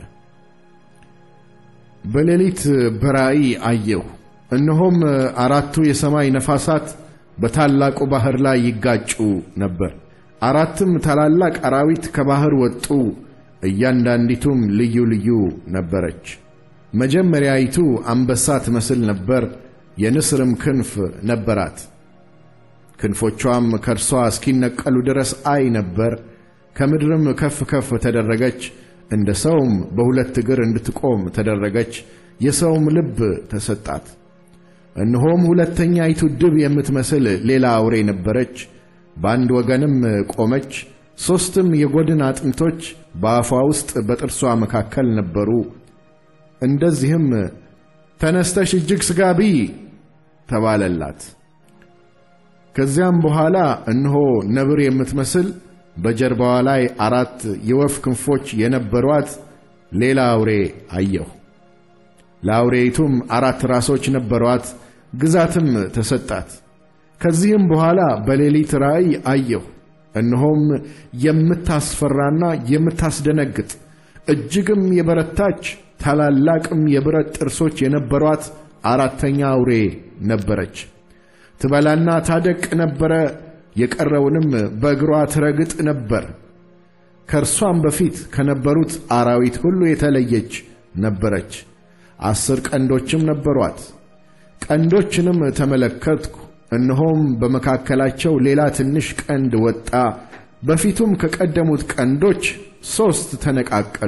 በሌሊት በራእይ አየሁ፣ እነሆም አራቱ የሰማይ ነፋሳት በታላቁ ባሕር ላይ ይጋጩ ነበር። አራትም ታላላቅ አራዊት ከባሕር ወጡ፣ እያንዳንዲቱም ልዩ ልዩ ነበረች። መጀመሪያይቱ አንበሳ ትመስል ነበር፣ የንስርም ክንፍ ነበራት። ክንፎቿም ከእርሷ እስኪነቀሉ ድረስ አይ ነበር። ከምድርም ከፍ ከፍ ተደረገች፣ እንደ ሰውም በሁለት እግር እንድትቆም ተደረገች። የሰውም ልብ ተሰጣት። እነሆም ሁለተኛይቱ ድብ የምትመስል ሌላ አውሬ ነበረች፣ በአንድ ወገንም ቆመች። ሦስትም የጎድን አጥንቶች በአፏ ውስጥ በጥርሷ መካከል ነበሩ። እንደዚህም ተነስተሽ እጅግ ሥጋ ብዪ ተባለላት። ከዚያም በኋላ እነሆ ነብር የምትመስል በጀርባዋ ላይ አራት የወፍ ክንፎች የነበሯት ሌላ አውሬ አየሁ። ለአውሬይቱም አራት ራሶች ነበሯት፣ ግዛትም ተሰጣት። ከዚህም በኋላ በሌሊት ራእይ አየሁ፣ እነሆም የምታስፈራና የምታስደነግጥ እጅግም የበረታች ታላላቅም የብረት ጥርሶች የነበሯት አራተኛ አውሬ ነበረች። ትበላና ታደቅ ነበረ፣ የቀረውንም በእግሯ ትረግጥ ነበር። ከእርሷም በፊት ከነበሩት አራዊት ሁሉ የተለየች ነበረች። አስር ቀንዶችም ነበሯት። ቀንዶችንም ተመለከትኩ፣ እነሆም በመካከላቸው ሌላ ትንሽ ቀንድ ወጣ። በፊቱም ከቀደሙት ቀንዶች ሦስት ተነቃቀሉ።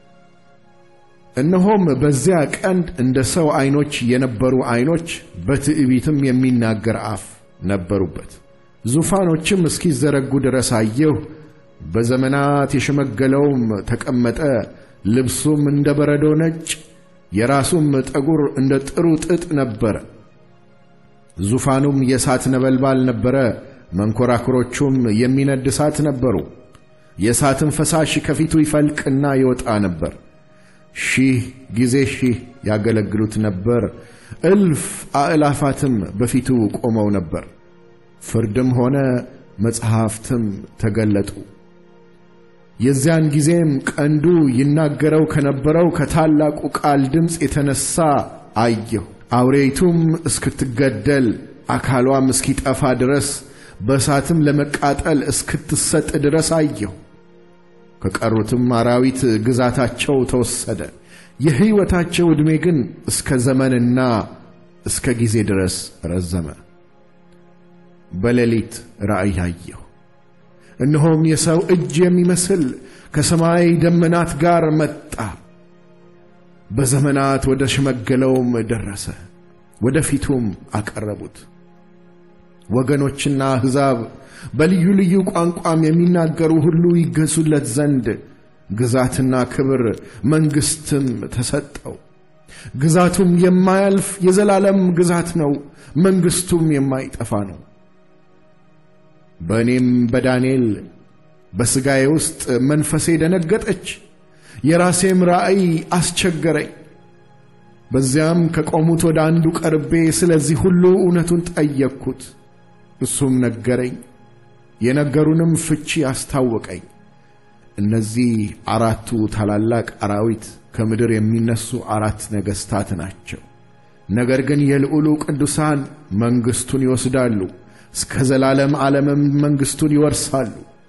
እነሆም በዚያ ቀንድ እንደ ሰው ዐይኖች የነበሩ ዐይኖች፣ በትዕቢትም የሚናገር አፍ ነበሩበት። ዙፋኖችም እስኪዘረጉ ድረስ አየሁ። በዘመናት የሸመገለውም ተቀመጠ። ልብሱም እንደ በረዶ ነጭ፣ የራሱም ጠጉር እንደ ጥሩ ጥጥ ነበረ። ዙፋኑም የእሳት ነበልባል ነበረ፣ መንኰራኵሮቹም የሚነድ እሳት ነበሩ። የእሳትም ፈሳሽ ከፊቱ ይፈልቅና ይወጣ ነበር። ሺህ ጊዜ ሺህ ያገለግሉት ነበር። እልፍ አእላፋትም በፊቱ ቆመው ነበር። ፍርድም ሆነ መጽሐፍትም ተገለጡ። የዚያን ጊዜም ቀንዱ ይናገረው ከነበረው ከታላቁ ቃል ድምፅ የተነሣ አየሁ። አውሬይቱም እስክትገደል አካሏም እስኪጠፋ ድረስ በእሳትም ለመቃጠል እስክትሰጥ ድረስ አየሁ። ከቀሩትም አራዊት ግዛታቸው ተወሰደ። የሕይወታቸው ዕድሜ ግን እስከ ዘመንና እስከ ጊዜ ድረስ ረዘመ። በሌሊት ራእይ አየሁ። እነሆም የሰው እጅ የሚመስል ከሰማይ ደመናት ጋር መጣ። በዘመናት ወደ ሸመገለውም ደረሰ፣ ወደ ፊቱም አቀረቡት። ወገኖችና አሕዛብ በልዩ ልዩ ቋንቋም የሚናገሩ ሁሉ ይገዙለት ዘንድ ግዛትና ክብር መንግሥትም ተሰጠው። ግዛቱም የማያልፍ የዘላለም ግዛት ነው፣ መንግሥቱም የማይጠፋ ነው። በእኔም በዳንኤል በሥጋዬ ውስጥ መንፈሴ ደነገጠች፣ የራሴም ራእይ አስቸገረኝ። በዚያም ከቆሙት ወደ አንዱ ቀርቤ ስለዚህ ሁሉ እውነቱን ጠየቅኩት። እሱም ነገረኝ፣ የነገሩንም ፍቺ አስታወቀኝ። እነዚህ አራቱ ታላላቅ አራዊት ከምድር የሚነሱ አራት ነገሥታት ናቸው። ነገር ግን የልዑሉ ቅዱሳን መንግሥቱን ይወስዳሉ፣ እስከ ዘላለም ዓለምም መንግሥቱን ይወርሳሉ።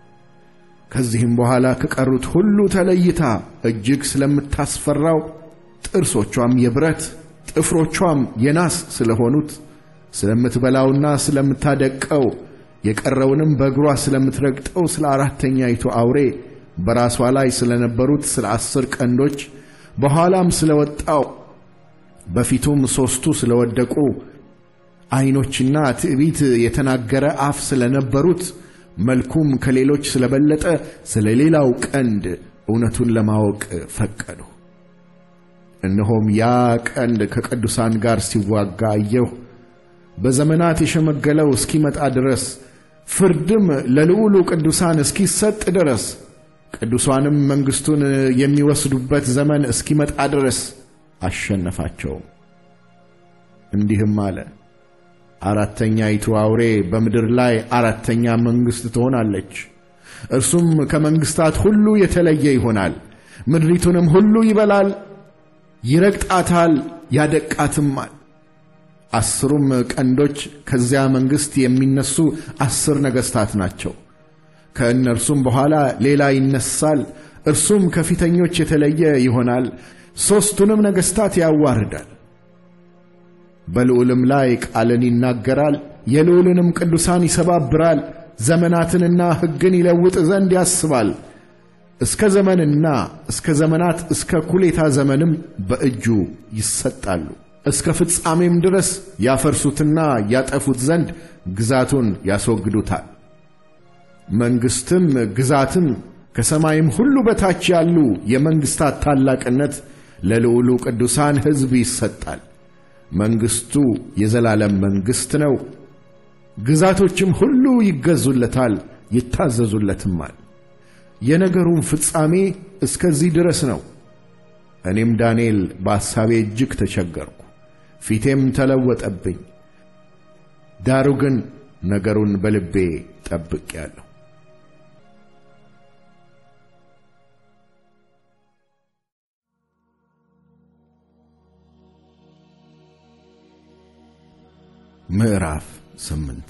ከዚህም በኋላ ከቀሩት ሁሉ ተለይታ እጅግ ስለምታስፈራው ጥርሶቿም የብረት ጥፍሮቿም የናስ ስለሆኑት ስለምትበላውና ስለምታደቀው የቀረውንም በእግሯ ስለምትረግጠው ስለ አራተኛይቱ አውሬ በራሷ ላይ ስለነበሩት ስለ አስር ቀንዶች በኋላም ስለወጣው በፊቱም ሦስቱ ስለወደቁ ዐይኖችና ትዕቢት የተናገረ አፍ ስለነበሩት መልኩም ከሌሎች ስለበለጠ ስለ ሌላው ቀንድ እውነቱን ለማወቅ ፈቀዱ። እነሆም ያ ቀንድ ከቅዱሳን ጋር ሲዋጋ አየሁ። በዘመናት የሸመገለው እስኪመጣ ድረስ ፍርድም ለልዑሉ ቅዱሳን እስኪሰጥ ድረስ ቅዱሳንም መንግሥቱን የሚወስዱበት ዘመን እስኪመጣ ድረስ አሸነፋቸውም። እንዲህም አለ፣ አራተኛይቱ አውሬ በምድር ላይ አራተኛ መንግሥት ትሆናለች። እርሱም ከመንግሥታት ሁሉ የተለየ ይሆናል። ምድሪቱንም ሁሉ ይበላል፣ ይረግጣታል፣ ያደቃትማል። አስሩም ቀንዶች ከዚያ መንግሥት የሚነሱ አስር ነገሥታት ናቸው። ከእነርሱም በኋላ ሌላ ይነሳል፣ እርሱም ከፊተኞች የተለየ ይሆናል። ሦስቱንም ነገሥታት ያዋርዳል። በልዑልም ላይ ቃልን ይናገራል፣ የልዑልንም ቅዱሳን ይሰባብራል። ዘመናትንና ሕግን ይለውጥ ዘንድ ያስባል። እስከ ዘመንና እስከ ዘመናት እስከ ኩሌታ ዘመንም በእጁ ይሰጣሉ። እስከ ፍጻሜም ድረስ ያፈርሱትና ያጠፉት ዘንድ ግዛቱን ያስወግዱታል። መንግሥትም ግዛትም ከሰማይም ሁሉ በታች ያሉ የመንግሥታት ታላቅነት ለልዑሉ ቅዱሳን ሕዝብ ይሰጣል። መንግሥቱ የዘላለም መንግሥት ነው። ግዛቶችም ሁሉ ይገዙለታል፣ ይታዘዙለትማል። የነገሩም ፍጻሜ እስከዚህ ድረስ ነው። እኔም ዳንኤል በሐሳቤ እጅግ ተቸገርኩ፣ ፊቴም ተለወጠብኝ። ዳሩ ግን ነገሩን በልቤ ጠብቄአለሁ። ምዕራፍ ስምንት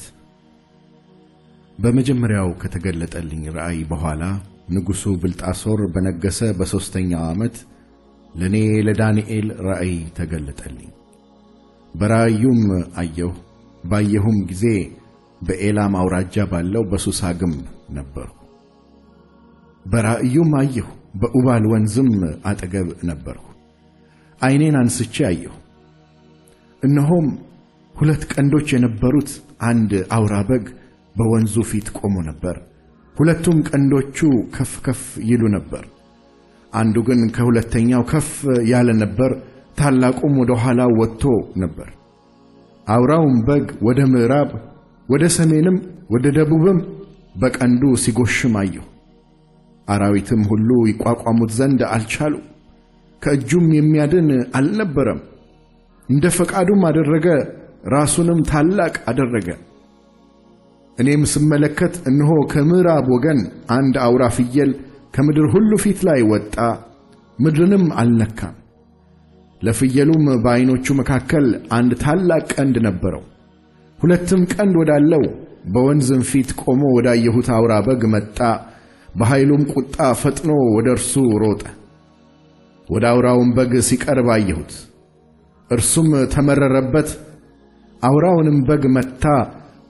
በመጀመሪያው ከተገለጠልኝ ራእይ በኋላ ንጉሡ ብልጣሶር በነገሰ በሦስተኛው ዓመት ለእኔ ለዳንኤል ራእይ ተገለጠልኝ። በራእዩም አየሁ። ባየሁም ጊዜ በኤላም አውራጃ ባለው በሱሳ ግንብ ነበርሁ። በራእዩም አየሁ፣ በኡባል ወንዝም አጠገብ ነበርሁ። ዐይኔን አንስቼ አየሁ፣ እነሆም ሁለት ቀንዶች የነበሩት አንድ አውራ በግ በወንዙ ፊት ቆሞ ነበር። ሁለቱም ቀንዶቹ ከፍ ከፍ ይሉ ነበር። አንዱ ግን ከሁለተኛው ከፍ ያለ ነበር፣ ታላቁም ወደ ኋላው ወጥቶ ነበር። አውራውም በግ ወደ ምዕራብ፣ ወደ ሰሜንም፣ ወደ ደቡብም በቀንዱ ሲጎሽም አየሁ። አራዊትም ሁሉ ይቋቋሙት ዘንድ አልቻሉ፣ ከእጁም የሚያድን አልነበረም። እንደ ፈቃዱም አደረገ፣ ራሱንም ታላቅ አደረገ። እኔም ስመለከት እነሆ ከምዕራብ ወገን አንድ አውራ ፍየል ከምድር ሁሉ ፊት ላይ ወጣ፣ ምድርንም አልነካም። ለፍየሉም በዐይኖቹ መካከል አንድ ታላቅ ቀንድ ነበረው። ሁለትም ቀንድ ወዳለው በወንዝም ፊት ቆሞ ወዳየሁት አውራ በግ መጣ። በኃይሉም ቁጣ ፈጥኖ ወደ እርሱ ሮጠ። ወደ አውራውም በግ ሲቀርብ አየሁት። እርሱም ተመረረበት፣ አውራውንም በግ መታ፣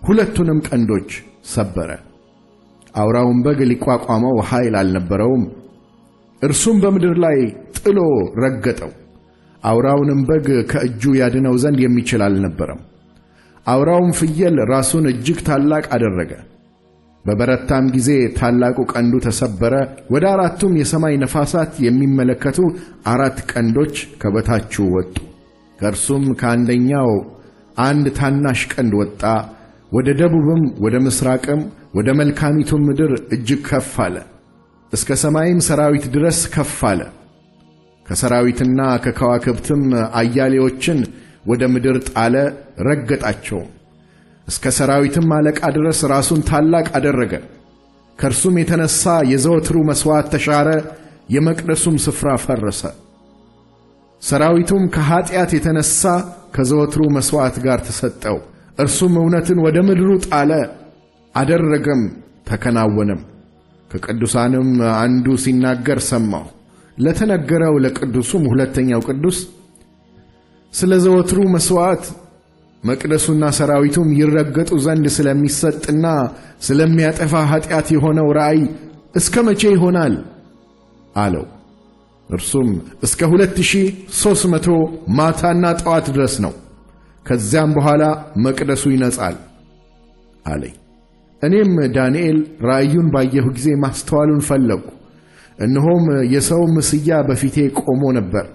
ሁለቱንም ቀንዶች ሰበረ። አውራውን በግ ሊቋቋመው ኃይል አልነበረውም። እርሱም በምድር ላይ ጥሎ ረገጠው። አውራውንም በግ ከእጁ ያድነው ዘንድ የሚችል አልነበረም። አውራውም ፍየል ራሱን እጅግ ታላቅ አደረገ። በበረታም ጊዜ ታላቁ ቀንዱ ተሰበረ። ወደ አራቱም የሰማይ ነፋሳት የሚመለከቱ አራት ቀንዶች ከበታቹ ወጡ። ከእርሱም ከአንደኛው አንድ ታናሽ ቀንድ ወጣ። ወደ ደቡብም ወደ ምሥራቅም ወደ መልካሚቱም ምድር እጅግ ከፍ አለ። እስከ ሰማይም ሰራዊት ድረስ ከፍ አለ። ከሰራዊትና ከከዋክብትም አያሌዎችን ወደ ምድር ጣለ፣ ረገጣቸው። እስከ ሰራዊትም አለቃ ድረስ ራሱን ታላቅ አደረገ። ከእርሱም የተነሣ የዘወትሩ መሥዋዕት ተሻረ፣ የመቅደሱም ስፍራ ፈረሰ። ሰራዊቱም ከኀጢአት የተነሣ ከዘወትሩ መሥዋዕት ጋር ተሰጠው። እርሱም እውነትን ወደ ምድሩ ጣለ፣ አደረገም፣ ተከናወነም። ከቅዱሳንም አንዱ ሲናገር ሰማሁ። ለተነገረው ለቅዱሱም ሁለተኛው ቅዱስ ስለ ዘወትሩ መሥዋዕት መቅደሱና ሰራዊቱም ይረገጡ ዘንድ ስለሚሰጥና ስለሚያጠፋ ኀጢአት የሆነው ራእይ እስከ መቼ ይሆናል አለው። እርሱም እስከ ሁለት ሺህ ሦስት መቶ ማታና ጠዋት ድረስ ነው። ከዚያም በኋላ መቅደሱ ይነጻል አለኝ። እኔም ዳንኤል ራእዩን ባየሁ ጊዜ ማስተዋሉን ፈለግሁ። እነሆም የሰው ምስያ በፊቴ ቆሞ ነበር።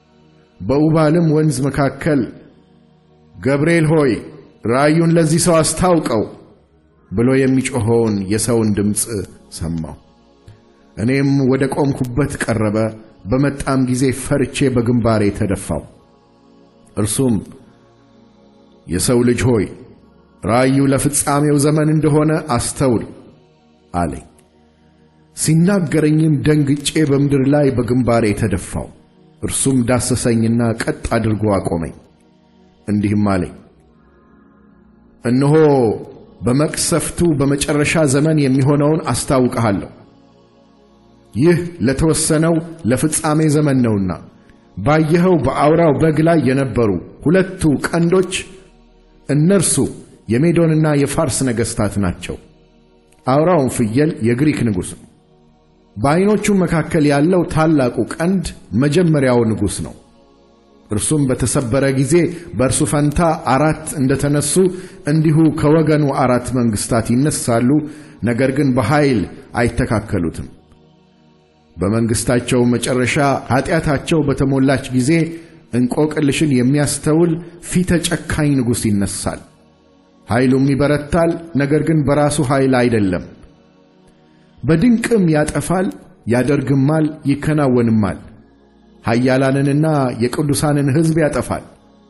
በኡባልም ወንዝ መካከል ገብርኤል ሆይ ራእዩን ለዚህ ሰው አስታውቀው ብሎ የሚጮኸውን የሰውን ድምፅ ሰማሁ። እኔም ወደ ቆምኩበት ቀረበ። በመጣም ጊዜ ፈርቼ በግንባሬ ተደፋው። እርሱም የሰው ልጅ ሆይ ራእዩ ለፍጻሜው ዘመን እንደሆነ አስተውል አለኝ። ሲናገረኝም ደንግጬ በምድር ላይ በግንባሬ ተደፋው። እርሱም ዳሰሰኝና ቀጥ አድርጎ አቆመኝ። እንዲህም አለኝ፣ እነሆ በመቅሰፍቱ በመጨረሻ ዘመን የሚሆነውን አስታውቅሃለሁ። ይህ ለተወሰነው ለፍጻሜ ዘመን ነውና ባየኸው በአውራው በግ ላይ የነበሩ ሁለቱ ቀንዶች እነርሱ የሜዶንና የፋርስ ነገሥታት ናቸው። አውራውን ፍየል የግሪክ ንጉሥ ነው። በዐይኖቹም መካከል ያለው ታላቁ ቀንድ መጀመሪያው ንጉሥ ነው። እርሱም በተሰበረ ጊዜ በእርሱ ፈንታ አራት እንደተነሱ እንዲሁ ከወገኑ አራት መንግሥታት ይነሳሉ፣ ነገር ግን በኃይል አይተካከሉትም። በመንግሥታቸው መጨረሻ ኀጢአታቸው በተሞላች ጊዜ እንቆቅልሽን የሚያስተውል ፊተ ጨካኝ ንጉሥ ይነሳል። ኃይሉም ይበረታል፣ ነገር ግን በራሱ ኃይል አይደለም። በድንቅም ያጠፋል፣ ያደርግማል፣ ይከናወንማል። ኃያላንንና የቅዱሳንን ሕዝብ ያጠፋል።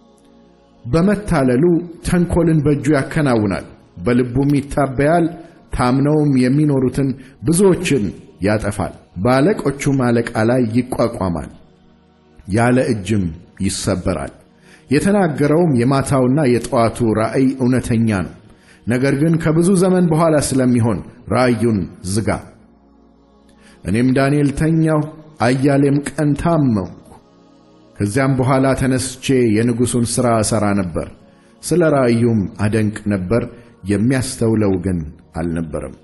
በመታለሉ ተንኰልን በእጁ ያከናውናል፣ በልቡም ይታበያል። ታምነውም የሚኖሩትን ብዙዎችን ያጠፋል። በአለቆቹም አለቃ ላይ ይቋቋማል፣ ያለ እጅም ይሰበራል። የተናገረውም የማታውና የጠዋቱ ራእይ እውነተኛ ነው። ነገር ግን ከብዙ ዘመን በኋላ ስለሚሆን ራእዩን ዝጋ። እኔም ዳንኤል ተኛሁ፣ አያሌም ቀን ታመምኩ። ከዚያም በኋላ ተነስቼ የንጉሡን ሥራ እሠራ ነበር። ስለ ራእዩም አደንቅ ነበር፣ የሚያስተውለው ግን አልነበረም።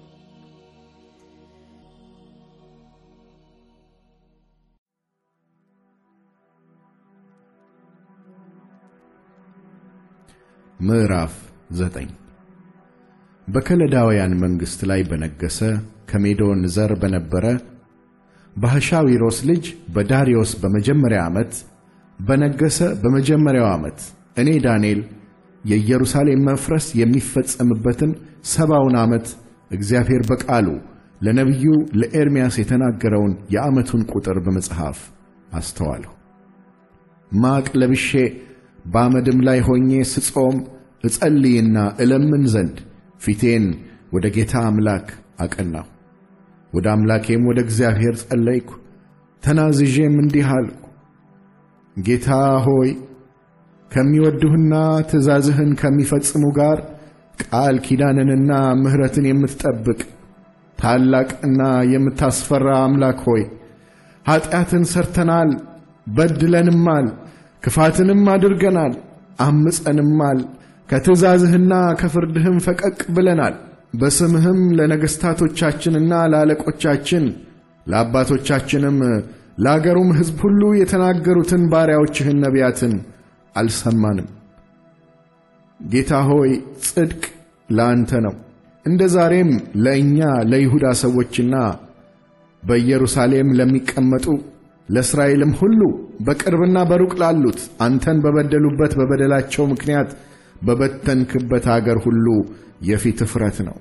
ምዕራፍ ዘጠኝ በከለዳውያን መንግሥት ላይ በነገሰ ከሜዶን ዘር በነበረ በሐሻዊሮስ ልጅ በዳርዮስ በመጀመሪያ ዓመት በነገሰ በመጀመሪያው ዓመት እኔ ዳንኤል የኢየሩሳሌም መፍረስ የሚፈጸምበትን ሰባውን ዓመት እግዚአብሔር በቃሉ ለነቢዩ ለኤርምያስ የተናገረውን የዓመቱን ቁጥር በመጽሐፍ አስተዋልሁ። ማቅ ለብሼ በአመድም ላይ ሆኜ ስጾም እጸልይና እለምን ዘንድ ፊቴን ወደ ጌታ አምላክ አቀናሁ። ወደ አምላኬም ወደ እግዚአብሔር ጸለይኩ፣ ተናዝዤም እንዲህ አልኩ። ጌታ ሆይ ከሚወዱህና ትእዛዝህን ከሚፈጽሙ ጋር ቃል ኪዳንንና ምሕረትን የምትጠብቅ ታላቅና የምታስፈራ አምላክ ሆይ ኀጢአትን ሰርተናል፣ በድለንማል፣ ክፋትንም አድርገናል፣ አምፀንማል፣ ከትእዛዝህና ከፍርድህም ፈቀቅ ብለናል። በስምህም ለነገሥታቶቻችንና ለአለቆቻችን ለአባቶቻችንም ለአገሩም ሕዝብ ሁሉ የተናገሩትን ባሪያዎችህን ነቢያትን አልሰማንም። ጌታ ሆይ ጽድቅ ለአንተ ነው። እንደ ዛሬም ለእኛ ለይሁዳ ሰዎችና በኢየሩሳሌም ለሚቀመጡ ለእስራኤልም ሁሉ በቅርብና በሩቅ ላሉት አንተን በበደሉበት በበደላቸው ምክንያት በበተንክበት አገር ሁሉ የፊት እፍረት ነው።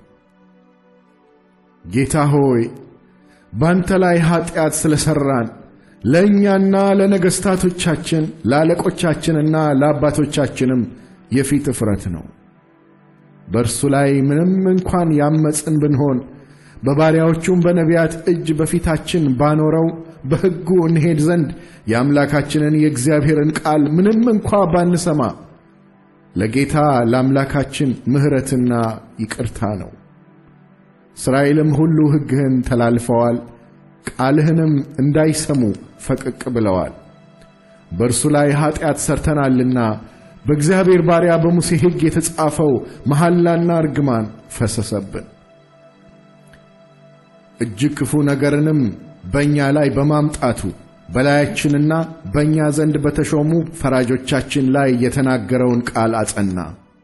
ጌታ ሆይ ባንተ ላይ ኀጢአት ስለ ሠራን ለእኛና ለነገሥታቶቻችን ለአለቆቻችንና ለአባቶቻችንም የፊት እፍረት ነው። በእርሱ ላይ ምንም እንኳን ያመፅን ብንሆን በባሪያዎቹም በነቢያት እጅ በፊታችን ባኖረው በሕጉ እንሄድ ዘንድ የአምላካችንን የእግዚአብሔርን ቃል ምንም እንኳ ባንሰማ ለጌታ ለአምላካችን ምሕረትና ይቅርታ ነው። እስራኤልም ሁሉ ሕግህን ተላልፈዋል፣ ቃልህንም እንዳይሰሙ ፈቀቅ ብለዋል። በእርሱ ላይ ኀጢአት ሠርተናልና በእግዚአብሔር ባሪያ በሙሴ ሕግ የተጻፈው መሐላና እርግማን ፈሰሰብን። እጅግ ክፉ ነገርንም በእኛ ላይ በማምጣቱ በላያችንና በእኛ ዘንድ በተሾሙ ፈራጆቻችን ላይ የተናገረውን ቃል አጸና።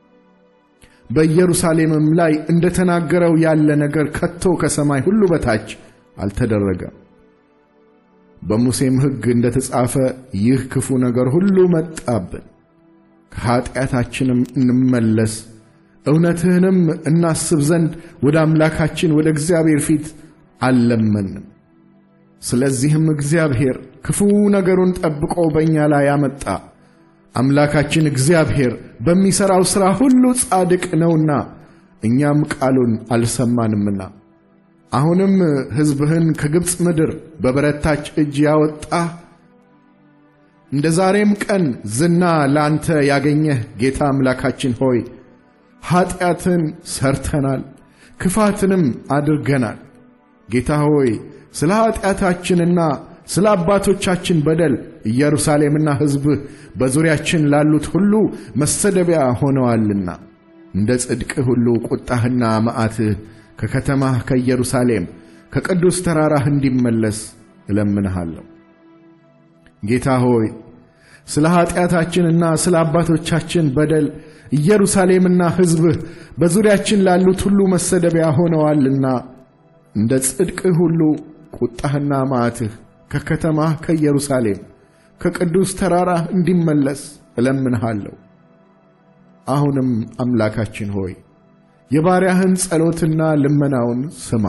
በኢየሩሳሌምም ላይ እንደ ተናገረው ያለ ነገር ከቶ ከሰማይ ሁሉ በታች አልተደረገም። በሙሴም ሕግ እንደ ተጻፈ ይህ ክፉ ነገር ሁሉ መጣብን። ከኀጢአታችንም እንመለስ እውነትህንም እናስብ ዘንድ ወደ አምላካችን ወደ እግዚአብሔር ፊት አልለመንም። ስለዚህም እግዚአብሔር ክፉ ነገሩን ጠብቆ በእኛ ላይ አመጣ። አምላካችን እግዚአብሔር በሚሠራው ሥራ ሁሉ ጻድቅ ነውና እኛም ቃሉን አልሰማንምና። አሁንም ሕዝብህን ከግብፅ ምድር በበረታች እጅ ያወጣህ እንደ ዛሬም ቀን ዝና ለአንተ ያገኘህ ጌታ አምላካችን ሆይ ኀጢአትን ሰርተናል፣ ክፋትንም አድርገናል። ጌታ ሆይ ስለ ኀጢአታችንና ስለ አባቶቻችን በደል ኢየሩሳሌምና ሕዝብህ በዙሪያችን ላሉት ሁሉ መሰደቢያ ሆነዋልና እንደ ጽድቅህ ሁሉ ቁጣህና መዓትህ ከከተማህ ከኢየሩሳሌም ከቅዱስ ተራራህ እንዲመለስ እለምንሃለሁ። ጌታ ሆይ ስለ ኀጢአታችንና ስለ አባቶቻችን በደል ኢየሩሳሌምና ሕዝብህ በዙሪያችን ላሉት ሁሉ መሰደቢያ ሆነዋልና እንደ ጽድቅህ ሁሉ ቁጣህና መዓትህ ከከተማህ ከኢየሩሳሌም ከቅዱስ ተራራህ እንዲመለስ እለምንሃለሁ። አሁንም አምላካችን ሆይ የባሪያህን ጸሎትና ልመናውን ስማ።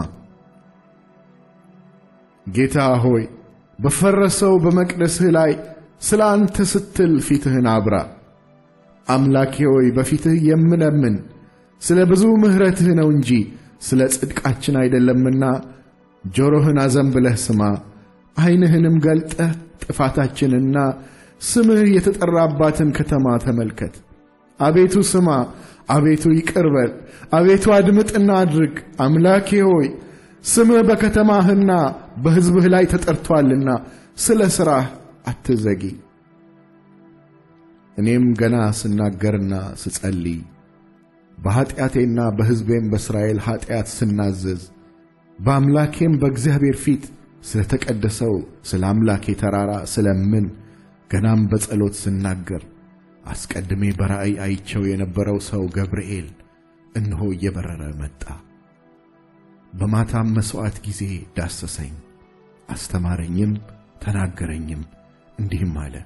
ጌታ ሆይ በፈረሰው በመቅደስህ ላይ ስለ አንተ ስትል ፊትህን አብራ። አምላኬ ሆይ በፊትህ የምለምን ስለ ብዙ ምሕረትህ ነው እንጂ ስለ ጽድቃችን አይደለምና ጆሮህን አዘንብለህ ስማ፣ ዐይንህንም ገልጠህ ጥፋታችንና ስምህ የተጠራባትን ከተማ ተመልከት። አቤቱ ስማ፣ አቤቱ ይቅር በል፣ አቤቱ አድምጥና አድርግ። አምላኬ ሆይ ስምህ በከተማህና በሕዝብህ ላይ ተጠርቶአልና ስለ ሥራህ አትዘጊ። እኔም ገና ስናገርና ስጸልይ በኀጢአቴና በሕዝቤም በእስራኤል ኀጢአት ስናዘዝ በአምላኬም በእግዚአብሔር ፊት ስለ ተቀደሰው ስለ አምላኬ ተራራ ስለምን ገናም በጸሎት ስናገር አስቀድሜ በራእይ አይቸው የነበረው ሰው ገብርኤል እነሆ እየበረረ መጣ። በማታም መሥዋዕት ጊዜ ዳሰሰኝ፣ አስተማረኝም፣ ተናገረኝም፣ እንዲህም አለ።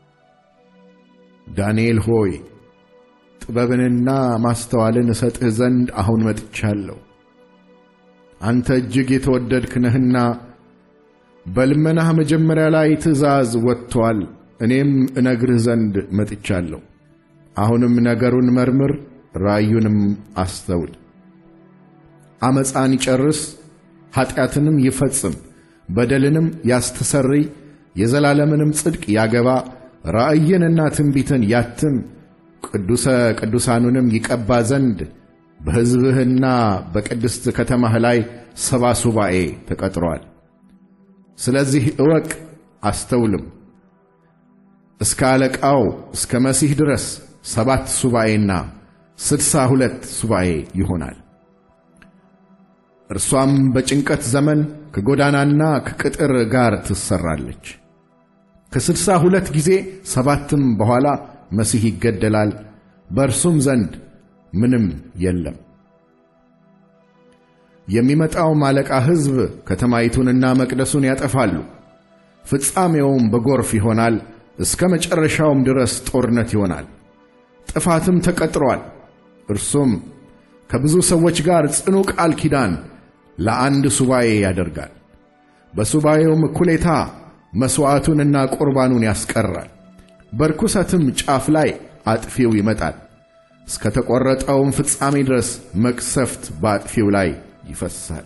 ዳንኤል ሆይ ጥበብንና ማስተዋልን እሰጥህ ዘንድ አሁን መጥቻለሁ። አንተ እጅግ የተወደድክ ነህና በልመናህ መጀመሪያ ላይ ትእዛዝ ወጥቶአል። እኔም እነግርህ ዘንድ መጥቻለሁ። አሁንም ነገሩን መርምር፣ ራእዩንም አስተውል። ዓመፃን ይጨርስ፣ ኀጢአትንም ይፈጽም፣ በደልንም ያስተሰርይ፣ የዘላለምንም ጽድቅ ያገባ፣ ራእይንና ትንቢትን ያትም፣ ቅዱሰ ቅዱሳኑንም ይቀባ ዘንድ በሕዝብህና በቅድስት ከተማህ ላይ ሰባ ሱባኤ ተቀጥሮአል። ስለዚህ እወቅ አስተውልም። እስከ አለቃው እስከ መሲህ ድረስ ሰባት ሱባኤና ስድሳ ሁለት ሱባኤ ይሆናል። እርሷም በጭንቀት ዘመን ከጎዳናና ከቅጥር ጋር ትሰራለች። ከስድሳ ሁለት ጊዜ ሰባትም በኋላ መሲህ ይገደላል፣ በእርሱም ዘንድ ምንም የለም። የሚመጣውም አለቃ ሕዝብ ከተማይቱንና መቅደሱን ያጠፋሉ። ፍጻሜውም በጎርፍ ይሆናል፣ እስከ መጨረሻውም ድረስ ጦርነት ይሆናል። ጥፋትም ተቀጥሯል። እርሱም ከብዙ ሰዎች ጋር ጽኑ ቃል ኪዳን ለአንድ ሱባኤ ያደርጋል። በሱባኤውም እኩሌታ መሥዋዕቱንና ቁርባኑን ያስቀራል። በርኩሰትም ጫፍ ላይ አጥፊው ይመጣል። እስከ ተቈረጠውም ፍጻሜ ድረስ መቅሰፍት በአጥፊው ላይ ይፈሳል።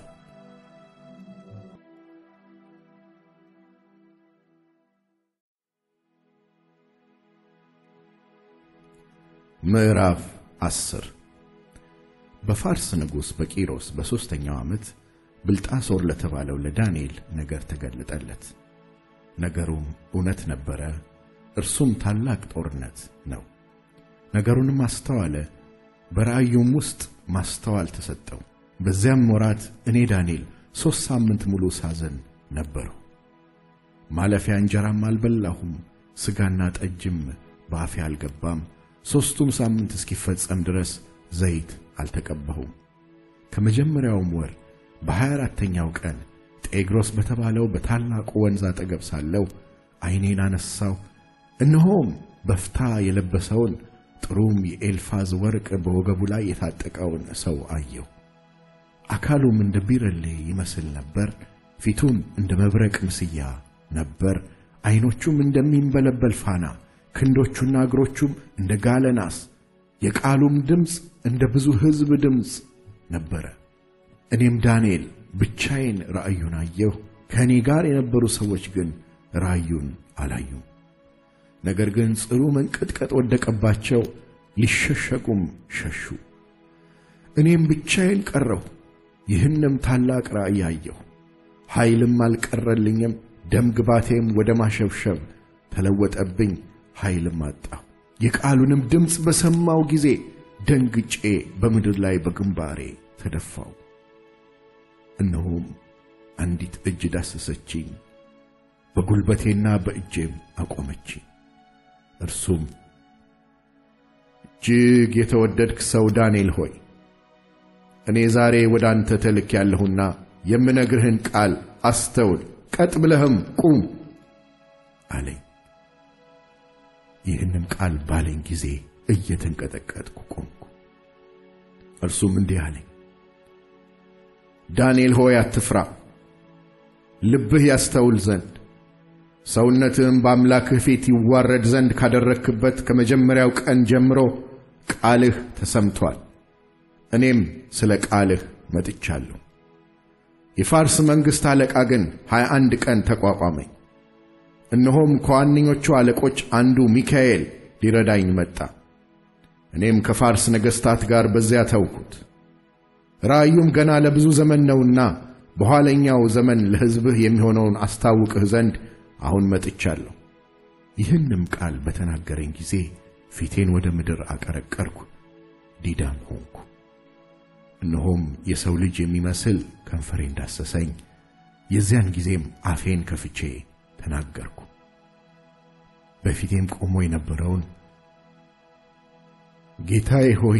ምዕራፍ አስር በፋርስ ንጉሥ በቂሮስ በሦስተኛው ዓመት ብልጣሶር ለተባለው ለዳንኤል ነገር ተገለጠለት። ነገሩም እውነት ነበረ፣ እርሱም ታላቅ ጦርነት ነው። ነገሩንም አስተዋለ፣ በራእዩም ውስጥ ማስተዋል ተሰጠው። በዚያም ወራት እኔ ዳንኤል ሦስት ሳምንት ሙሉ ሳዘን ነበርሁ። ማለፊያ እንጀራም አልበላሁም፣ ሥጋና ጠጅም በአፌ አልገባም። ሦስቱም ሳምንት እስኪፈጸም ድረስ ዘይት አልተቀባሁም። ከመጀመሪያውም ወር በሀያ አራተኛው ቀን ጤግሮስ በተባለው በታላቁ ወንዝ አጠገብ ሳለሁ ዐይኔን አነሣሁ፣ እነሆም በፍታ የለበሰውን ጥሩም የኤልፋዝ ወርቅ በወገቡ ላይ የታጠቀውን ሰው አየሁ። አካሉም እንደ ቢረሌ ይመስል ነበር፣ ፊቱም እንደ መብረቅ ምስያ ነበር፣ ዐይኖቹም እንደሚንበለበል ፋና፣ ክንዶቹና እግሮቹም እንደ ጋለ ናስ፣ የቃሉም ድምፅ እንደ ብዙ ሕዝብ ድምፅ ነበረ። እኔም ዳንኤል ብቻዬን ራእዩን አየሁ። ከእኔ ጋር የነበሩ ሰዎች ግን ራእዩን አላዩም። ነገር ግን ጽኑ መንቀጥቀጥ ወደቀባቸው፣ ሊሸሸጉም ሸሹ። እኔም ብቻዬን ቀረሁ። ይህንም ታላቅ ራእይ አየሁ። ኃይልም አልቀረልኝም። ደም ግባቴም ወደ ማሸብሸብ ተለወጠብኝ፣ ኃይልም አጣሁ። የቃሉንም ድምፅ በሰማው ጊዜ ደንግጬ በምድር ላይ በግንባሬ ተደፋው። እነሆም አንዲት እጅ ዳሰሰችኝ፣ በጉልበቴና በእጄም አቆመችኝ። እርሱም እጅግ የተወደድክ ሰው ዳንኤል ሆይ እኔ ዛሬ ወደ አንተ ተልክ ያለሁና የምነግርህን ቃል አስተውል፣ ቀጥ ብለህም ቁም አለኝ። ይህንም ቃል ባለኝ ጊዜ እየተንቀጠቀጥኩ ቆምኩ። እርሱም እንዲህ አለኝ፣ ዳንኤል ሆይ አትፍራ፣ ልብህ ያስተውል ዘንድ ሰውነትህም በአምላክህ ፊት ይዋረድ ዘንድ ካደረግክበት ከመጀመሪያው ቀን ጀምሮ ቃልህ ተሰምቶአል። እኔም ስለ ቃልህ መጥቻለሁ። የፋርስ መንግሥት አለቃ ግን ሀያ አንድ ቀን ተቋቋመኝ። እነሆም ከዋነኞቹ አለቆች አንዱ ሚካኤል ሊረዳኝ መጣ። እኔም ከፋርስ ነገሥታት ጋር በዚያ ተውኩት። ራእዩም ገና ለብዙ ዘመን ነውና በኋለኛው ዘመን ለሕዝብህ የሚሆነውን አስታውቅህ ዘንድ አሁን መጥቻለሁ። ይህንም ቃል በተናገረኝ ጊዜ ፊቴን ወደ ምድር አቀረቀርኩ፣ ዲዳም ሆንኩ። እነሆም የሰው ልጅ የሚመስል ከንፈሬን ዳሰሰኝ። የዚያን ጊዜም አፌን ከፍቼ ተናገርኩ። በፊቴም ቆሞ የነበረውን ጌታዬ ሆይ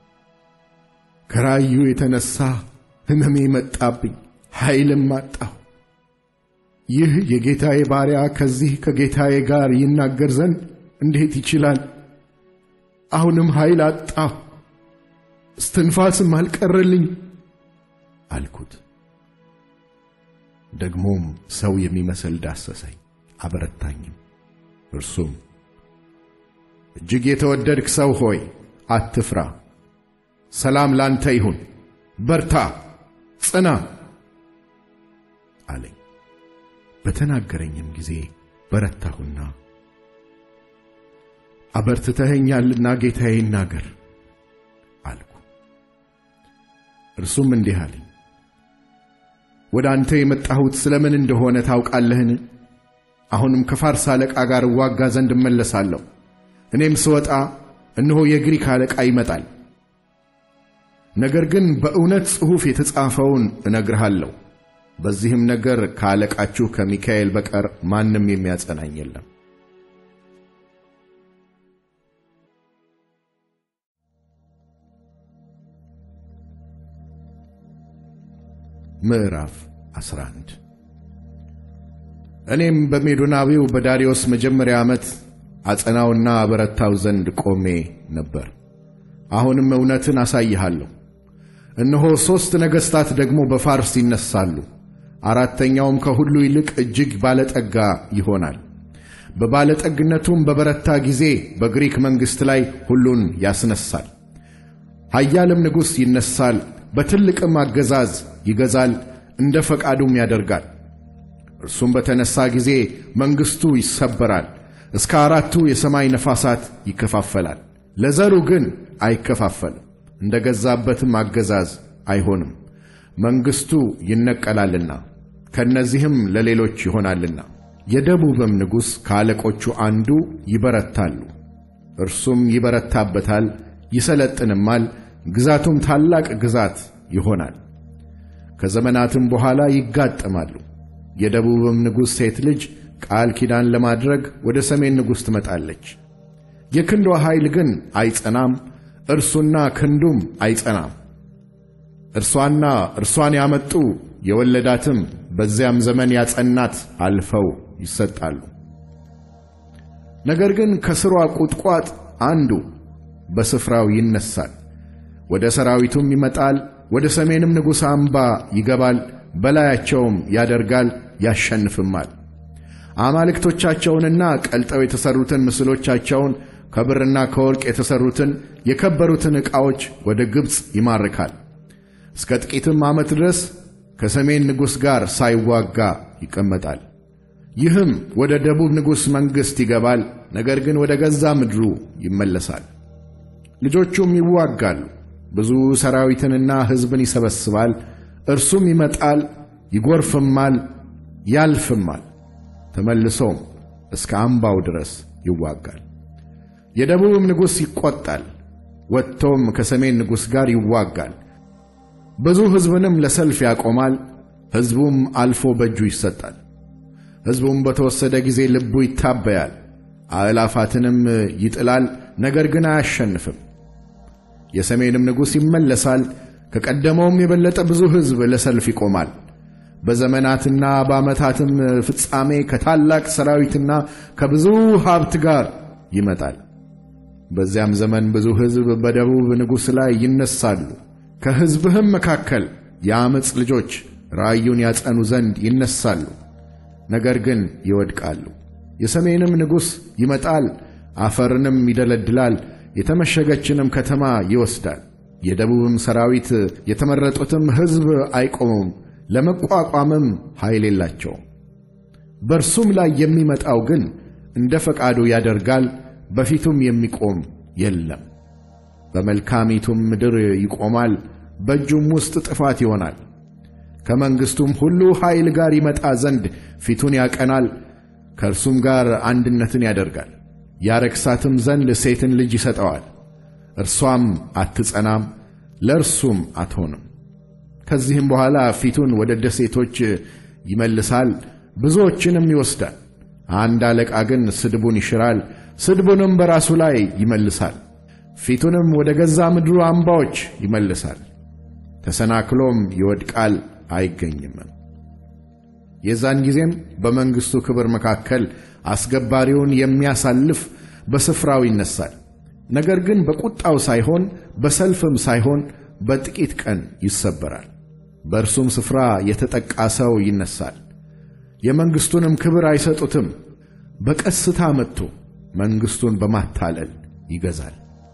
ከራእዩ የተነሣ ሕመሜ መጣብኝ፣ ኃይልም አጣሁ። ይህ የጌታዬ ባሪያ ከዚህ ከጌታዬ ጋር ይናገር ዘንድ እንዴት ይችላል? አሁንም ኃይል አጣሁ፣ እስትንፋስም አልቀረልኝ አልኩት። ደግሞም ሰው የሚመስል ዳሰሰኝ፣ አበረታኝም። እርሱም እጅግ የተወደድክ ሰው ሆይ አትፍራ፣ ሰላም ላንተ ይሁን፣ በርታ፣ ጽና አለኝ። በተናገረኝም ጊዜ በረታሁና አበርትተኸኛልና ጌታዬ ይናገር አልኩ። እርሱም እንዲህ አለኝ፣ ወደ አንተ የመጣሁት ስለምን እንደሆነ ታውቃለህን? አሁንም ከፋርስ አለቃ ጋር እዋጋ ዘንድ እመለሳለሁ። እኔም ስወጣ እነሆ የግሪክ አለቃ ይመጣል፣ ነገር ግን በእውነት ጽሑፍ የተጻፈውን እነግርሃለሁ። በዚህም ነገር ከአለቃችሁ ከሚካኤል በቀር ማንም የሚያጸናኝ የለም። ምዕራፍ 11 እኔም በሜዶናዊው በዳርዮስ መጀመሪያ ዓመት አጸናውና አበረታው ዘንድ ቆሜ ነበር። አሁንም እውነትን አሳይሃለሁ። እነሆ ሦስት ነገሥታት ደግሞ በፋርስ ይነሳሉ። አራተኛውም ከሁሉ ይልቅ እጅግ ባለጠጋ ይሆናል። በባለጠግነቱም በበረታ ጊዜ በግሪክ መንግሥት ላይ ሁሉን ያስነሳል። ኃያልም ንጉሥ ይነሳል፣ በትልቅም አገዛዝ ይገዛል፣ እንደ ፈቃዱም ያደርጋል። እርሱም በተነሣ ጊዜ መንግሥቱ ይሰበራል፣ እስከ አራቱ የሰማይ ነፋሳት ይከፋፈላል። ለዘሩ ግን አይከፋፈልም፣ እንደ ገዛበትም አገዛዝ አይሆንም። መንግሥቱ ይነቀላልና ከእነዚህም ለሌሎች ይሆናልና። የደቡብም ንጉሥ ከአለቆቹ አንዱ ይበረታሉ። እርሱም ይበረታበታል፣ ይሰለጥንማል፣ ግዛቱም ታላቅ ግዛት ይሆናል። ከዘመናትም በኋላ ይጋጠማሉ። የደቡብም ንጉሥ ሴት ልጅ ቃል ኪዳን ለማድረግ ወደ ሰሜን ንጉሥ ትመጣለች። የክንዷ ኃይል ግን አይጸናም፣ እርሱና ክንዱም አይጸናም። እርሷና እርሷን ያመጡ የወለዳትም በዚያም ዘመን ያጸናት አልፈው ይሰጣሉ። ነገር ግን ከስሯ ቁጥቋጥ አንዱ በስፍራው ይነሳል፣ ወደ ሰራዊቱም ይመጣል፣ ወደ ሰሜንም ንጉሥ አምባ ይገባል፣ በላያቸውም ያደርጋል፣ ያሸንፍማል። አማልክቶቻቸውንና ቀልጠው የተሠሩትን ምስሎቻቸውን ከብርና ከወርቅ የተሠሩትን የከበሩትን ዕቃዎች ወደ ግብፅ ይማርካል። እስከ ጥቂትም ዓመት ድረስ ከሰሜን ንጉሥ ጋር ሳይዋጋ ይቀመጣል። ይህም ወደ ደቡብ ንጉሥ መንግሥት ይገባል፣ ነገር ግን ወደ ገዛ ምድሩ ይመለሳል። ልጆቹም ይዋጋሉ፣ ብዙ ሰራዊትንና ሕዝብን ይሰበስባል። እርሱም ይመጣል፣ ይጐርፍማል፣ ያልፍማል፣ ተመልሶም እስከ አምባው ድረስ ይዋጋል። የደቡብም ንጉሥ ይቈጣል፣ ወጥቶም ከሰሜን ንጉሥ ጋር ይዋጋል። ብዙ ሕዝብንም ለሰልፍ ያቆማል። ሕዝቡም አልፎ በእጁ ይሰጣል። ሕዝቡም በተወሰደ ጊዜ ልቡ ይታበያል፣ አእላፋትንም ይጥላል፣ ነገር ግን አያሸንፍም። የሰሜንም ንጉሥ ይመለሳል፣ ከቀደመውም የበለጠ ብዙ ሕዝብ ለሰልፍ ይቆማል። በዘመናትና በዓመታትም ፍጻሜ ከታላቅ ሰራዊትና ከብዙ ሀብት ጋር ይመጣል። በዚያም ዘመን ብዙ ሕዝብ በደቡብ ንጉሥ ላይ ይነሳሉ። ከሕዝብህም መካከል የዓመፅ ልጆች ራእዩን ያጸኑ ዘንድ ይነሳሉ፣ ነገር ግን ይወድቃሉ። የሰሜንም ንጉሥ ይመጣል፣ አፈርንም ይደለድላል፣ የተመሸገችንም ከተማ ይወስዳል። የደቡብም ሰራዊት የተመረጡትም ሕዝብ አይቆሙም፣ ለመቋቋምም ኃይል የላቸውም። በእርሱም ላይ የሚመጣው ግን እንደ ፈቃዱ ያደርጋል፣ በፊቱም የሚቆም የለም። በመልካሚቱም ምድር ይቆማል፣ በእጁም ውስጥ ጥፋት ይሆናል። ከመንግሥቱም ሁሉ ኃይል ጋር ይመጣ ዘንድ ፊቱን ያቀናል፣ ከእርሱም ጋር አንድነትን ያደርጋል። ያረክሳትም ዘንድ ሴትን ልጅ ይሰጠዋል፣ እርሷም አትጸናም፣ ለእርሱም አትሆንም። ከዚህም በኋላ ፊቱን ወደ ደሴቶች ይመልሳል፣ ብዙዎችንም ይወስዳል። አንድ አለቃ ግን ስድቡን ይሽራል፣ ስድቡንም በራሱ ላይ ይመልሳል። ፊቱንም ወደ ገዛ ምድሩ አምባዎች ይመልሳል። ተሰናክሎም ይወድቃል አይገኝም። የዛን ጊዜም በመንግሥቱ ክብር መካከል አስገባሪውን የሚያሳልፍ በስፍራው ይነሳል። ነገር ግን በቁጣው ሳይሆን በሰልፍም ሳይሆን በጥቂት ቀን ይሰበራል። በእርሱም ስፍራ የተጠቃ ሰው ይነሳል። የመንግሥቱንም ክብር አይሰጡትም። በቀስታ መጥቶ መንግሥቱን በማታለል ይገዛል።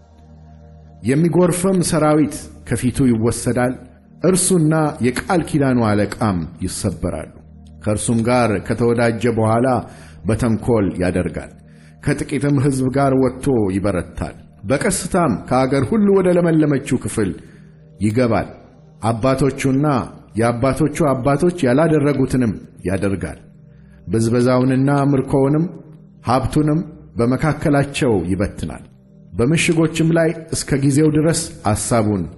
የሚጎርፍም ሰራዊት ከፊቱ ይወሰዳል። እርሱና የቃል ኪዳኑ አለቃም ይሰበራሉ። ከእርሱም ጋር ከተወዳጀ በኋላ በተንኰል ያደርጋል። ከጥቂትም ሕዝብ ጋር ወጥቶ ይበረታል። በቀስታም ከአገር ሁሉ ወደ ለመለመችው ክፍል ይገባል። አባቶቹና የአባቶቹ አባቶች ያላደረጉትንም ያደርጋል። ብዝበዛውንና ምርኮውንም ሀብቱንም በመካከላቸው ይበትናል። በምሽጎችም ላይ እስከ ጊዜው ድረስ አሳቡን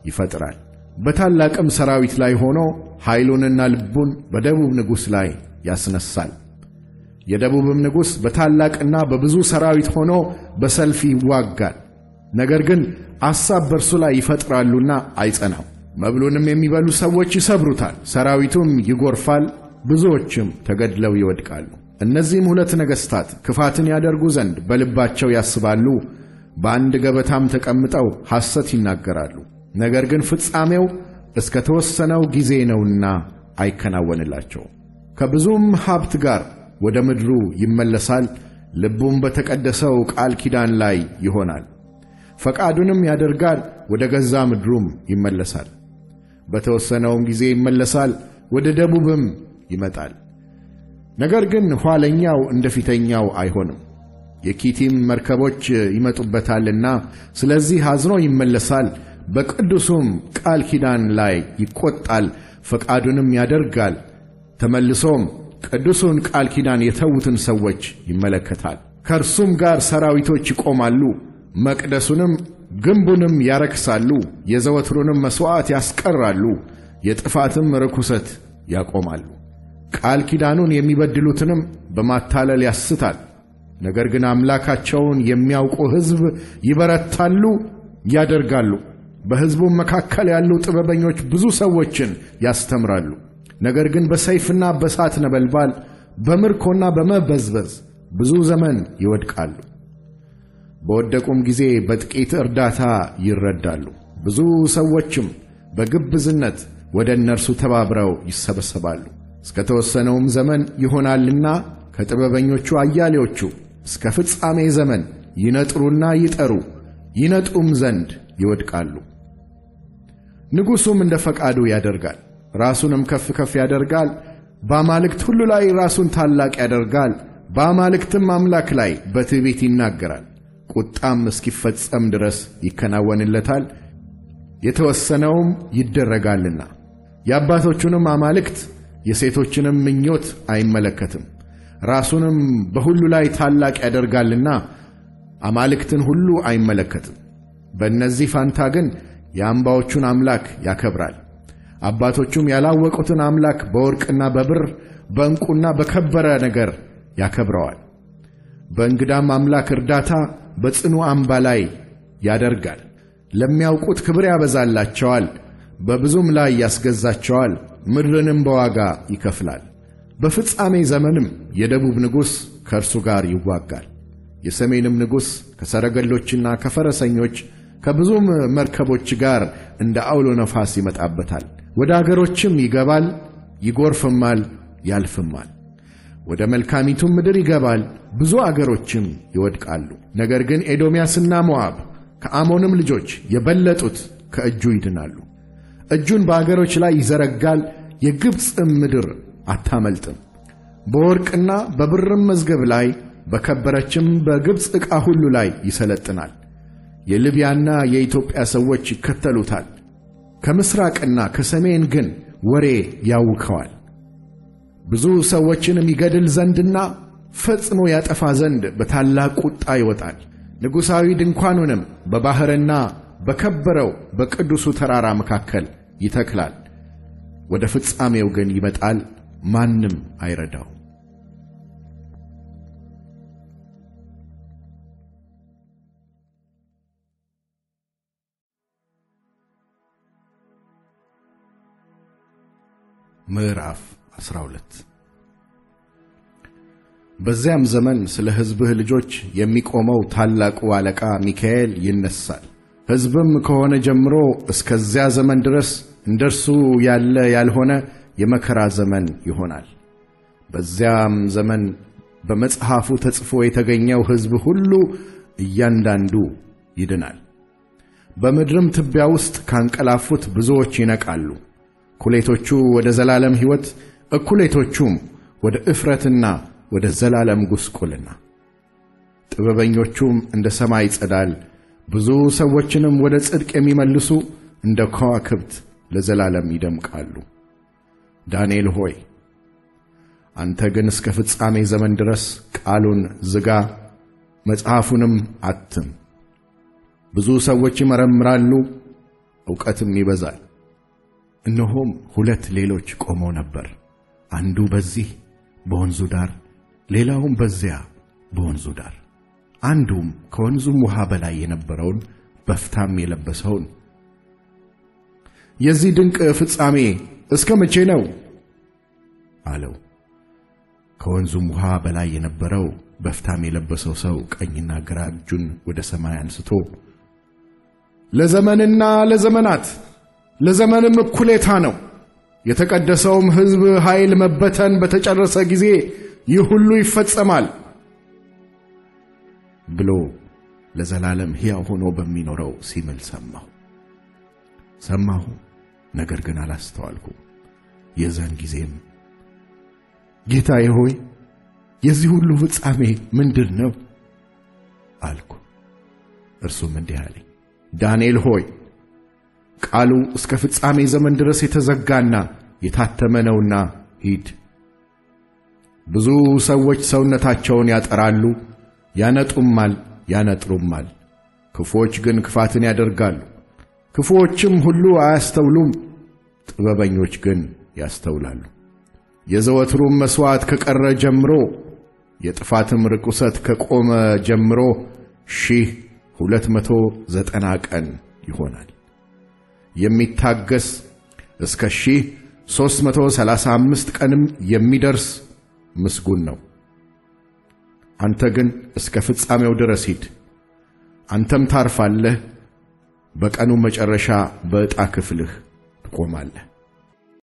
ይፈጥራል። በታላቅም ሰራዊት ላይ ሆኖ ኃይሉንና ልቡን በደቡብ ንጉሥ ላይ ያስነሳል። የደቡብም ንጉሥ በታላቅና በብዙ ሰራዊት ሆኖ በሰልፍ ይዋጋል። ነገር ግን አሳብ በእርሱ ላይ ይፈጥራሉና አይጸናም። መብሉንም የሚበሉ ሰዎች ይሰብሩታል፣ ሰራዊቱም ይጎርፋል፣ ብዙዎችም ተገድለው ይወድቃሉ። እነዚህም ሁለት ነገሥታት ክፋትን ያደርጉ ዘንድ በልባቸው ያስባሉ፣ በአንድ ገበታም ተቀምጠው ሐሰት ይናገራሉ። ነገር ግን ፍጻሜው እስከ ተወሰነው ጊዜ ነውና አይከናወንላቸውም። ከብዙም ሀብት ጋር ወደ ምድሩ ይመለሳል፣ ልቡም በተቀደሰው ቃል ኪዳን ላይ ይሆናል። ፈቃዱንም ያደርጋል፣ ወደ ገዛ ምድሩም ይመለሳል። በተወሰነውም ጊዜ ይመለሳል፣ ወደ ደቡብም ይመጣል። ነገር ግን ኋለኛው እንደ ፊተኛው አይሆንም። የኪቲም መርከቦች ይመጡበታልና ስለዚህ አዝኖ ይመለሳል። በቅዱሱም ቃል ኪዳን ላይ ይቈጣል፣ ፈቃዱንም ያደርጋል። ተመልሶም ቅዱሱን ቃል ኪዳን የተዉትን ሰዎች ይመለከታል። ከእርሱም ጋር ሰራዊቶች ይቆማሉ፣ መቅደሱንም ግንቡንም ያረክሳሉ፣ የዘወትሩንም መሥዋዕት ያስቀራሉ፣ የጥፋትም ርኩሰት ያቆማሉ። ቃል ኪዳኑን የሚበድሉትንም በማታለል ያስታል። ነገር ግን አምላካቸውን የሚያውቁ ሕዝብ ይበረታሉ፣ ያደርጋሉ። በሕዝቡም መካከል ያሉ ጥበበኞች ብዙ ሰዎችን ያስተምራሉ። ነገር ግን በሰይፍና በእሳት ነበልባል በምርኮና በመበዝበዝ ብዙ ዘመን ይወድቃሉ። በወደቁም ጊዜ በጥቂት እርዳታ ይረዳሉ። ብዙ ሰዎችም በግብዝነት ወደ እነርሱ ተባብረው ይሰበሰባሉ። እስከ ተወሰነውም ዘመን ይሆናልና ከጥበበኞቹ አያሌዎቹ እስከ ፍጻሜ ዘመን ይነጥሩና ይጠሩ ይነጡም ዘንድ ይወድቃሉ። ንጉሡም እንደ ፈቃዱ ያደርጋል፣ ራሱንም ከፍ ከፍ ያደርጋል። በአማልክት ሁሉ ላይ ራሱን ታላቅ ያደርጋል። በአማልክትም አምላክ ላይ በትዕቢት ይናገራል። ቁጣም እስኪፈጸም ድረስ ይከናወንለታል፣ የተወሰነውም ይደረጋልና። የአባቶቹንም አማልክት የሴቶችንም ምኞት አይመለከትም። ራሱንም በሁሉ ላይ ታላቅ ያደርጋልና አማልክትን ሁሉ አይመለከትም። በእነዚህ ፋንታ ግን የአምባዎቹን አምላክ ያከብራል። አባቶቹም ያላወቁትን አምላክ በወርቅና በብር በዕንቁና በከበረ ነገር ያከብረዋል። በእንግዳም አምላክ እርዳታ በጽኑ አምባ ላይ ያደርጋል። ለሚያውቁት ክብር ያበዛላቸዋል፣ በብዙም ላይ ያስገዛቸዋል፣ ምድርንም በዋጋ ይከፍላል። በፍጻሜ ዘመንም የደቡብ ንጉሥ ከእርሱ ጋር ይዋጋል። የሰሜንም ንጉሥ ከሰረገሎችና ከፈረሰኞች ከብዙም መርከቦች ጋር እንደ አውሎ ነፋስ ይመጣበታል። ወደ አገሮችም ይገባል፣ ይጎርፍማል፣ ያልፍማል። ወደ መልካሚቱም ምድር ይገባል፣ ብዙ አገሮችም ይወድቃሉ። ነገር ግን ኤዶምያስና ሞዓብ ከአሞንም ልጆች የበለጡት ከእጁ ይድናሉ። እጁን በአገሮች ላይ ይዘረጋል፣ የግብፅም ምድር አታመልጥም። በወርቅና በብርም መዝገብ ላይ በከበረችም በግብፅ ዕቃ ሁሉ ላይ ይሰለጥናል። የሊቢያና የኢትዮጵያ ሰዎች ይከተሉታል። ከምሥራቅና ከሰሜን ግን ወሬ ያውከዋል። ብዙ ሰዎችንም ይገድል ዘንድና ፈጽሞ ያጠፋ ዘንድ በታላቅ ቁጣ ይወጣል። ንጉሣዊ ድንኳኑንም በባሕርና በከበረው በቅዱሱ ተራራ መካከል ይተክላል። ወደ ፍጻሜው ግን ይመጣል፣ ማንም አይረዳው። ምዕራፍ 12 በዚያም ዘመን ስለ ሕዝብህ ልጆች የሚቆመው ታላቁ አለቃ ሚካኤል ይነሣል። ሕዝብም ከሆነ ጀምሮ እስከዚያ ዘመን ድረስ እንደ እርሱ ያለ ያልሆነ የመከራ ዘመን ይሆናል። በዚያም ዘመን በመጽሐፉ ተጽፎ የተገኘው ሕዝብ ሁሉ እያንዳንዱ ይድናል። በምድርም ትቢያ ውስጥ ካንቀላፉት ብዙዎች ይነቃሉ። እኩሌቶቹ ወደ ዘላለም ሕይወት፣ እኩሌቶቹም ወደ እፍረትና ወደ ዘላለም ጉስቁልና። ጥበበኞቹም እንደ ሰማይ ጸዳል፣ ብዙ ሰዎችንም ወደ ጽድቅ የሚመልሱ እንደ ከዋክብት ለዘላለም ይደምቃሉ። ዳንኤል ሆይ አንተ ግን እስከ ፍጻሜ ዘመን ድረስ ቃሉን ዝጋ፣ መጽሐፉንም አትም። ብዙ ሰዎች ይመረምራሉ፣ ዕውቀትም ይበዛል። እነሆም ሁለት ሌሎች ቆመው ነበር፣ አንዱ በዚህ በወንዙ ዳር፣ ሌላውም በዚያ በወንዙ ዳር። አንዱም ከወንዙም ውሃ በላይ የነበረውን በፍታም የለበሰውን የዚህ ድንቅ ፍጻሜ እስከ መቼ ነው አለው። ከወንዙም ውሃ በላይ የነበረው በፍታም የለበሰው ሰው ቀኝና ግራ እጁን ወደ ሰማይ አንስቶ ለዘመንና ለዘመናት ለዘመንም እኩሌታ ነው፣ የተቀደሰውም ሕዝብ ኃይል መበተን በተጨረሰ ጊዜ ይህ ሁሉ ይፈጸማል ብሎ ለዘላለም ሕያው ሆኖ በሚኖረው ሲምል ሰማሁ። ሰማሁ፣ ነገር ግን አላስተዋልኩም። የዛን ጊዜም ጌታዬ ሆይ የዚህ ሁሉ ፍጻሜ ምንድር ነው አልኩ። እርሱም እንዲህ አለኝ፣ ዳንኤል ሆይ ቃሉ እስከ ፍጻሜ ዘመን ድረስ የተዘጋና የታተመ ነውና ሂድ። ብዙ ሰዎች ሰውነታቸውን ያጠራሉ፣ ያነጡማል፣ ያነጥሩማል። ክፉዎች ግን ክፋትን ያደርጋሉ። ክፉዎችም ሁሉ አያስተውሉም፣ ጥበበኞች ግን ያስተውላሉ። የዘወትሩም መሥዋዕት ከቀረ ጀምሮ የጥፋትም ርኩሰት ከቆመ ጀምሮ ሺህ ሁለት መቶ ዘጠና ቀን ይሆናል። የሚታገስ እስከ ሺህ ሦስት መቶ ሰላሳ አምስት ቀንም የሚደርስ ምስጉን ነው። አንተ ግን እስከ ፍጻሜው ድረስ ሂድ፣ አንተም ታርፋለህ፣ በቀኑ መጨረሻ በዕጣ ክፍልህ ትቆማለህ።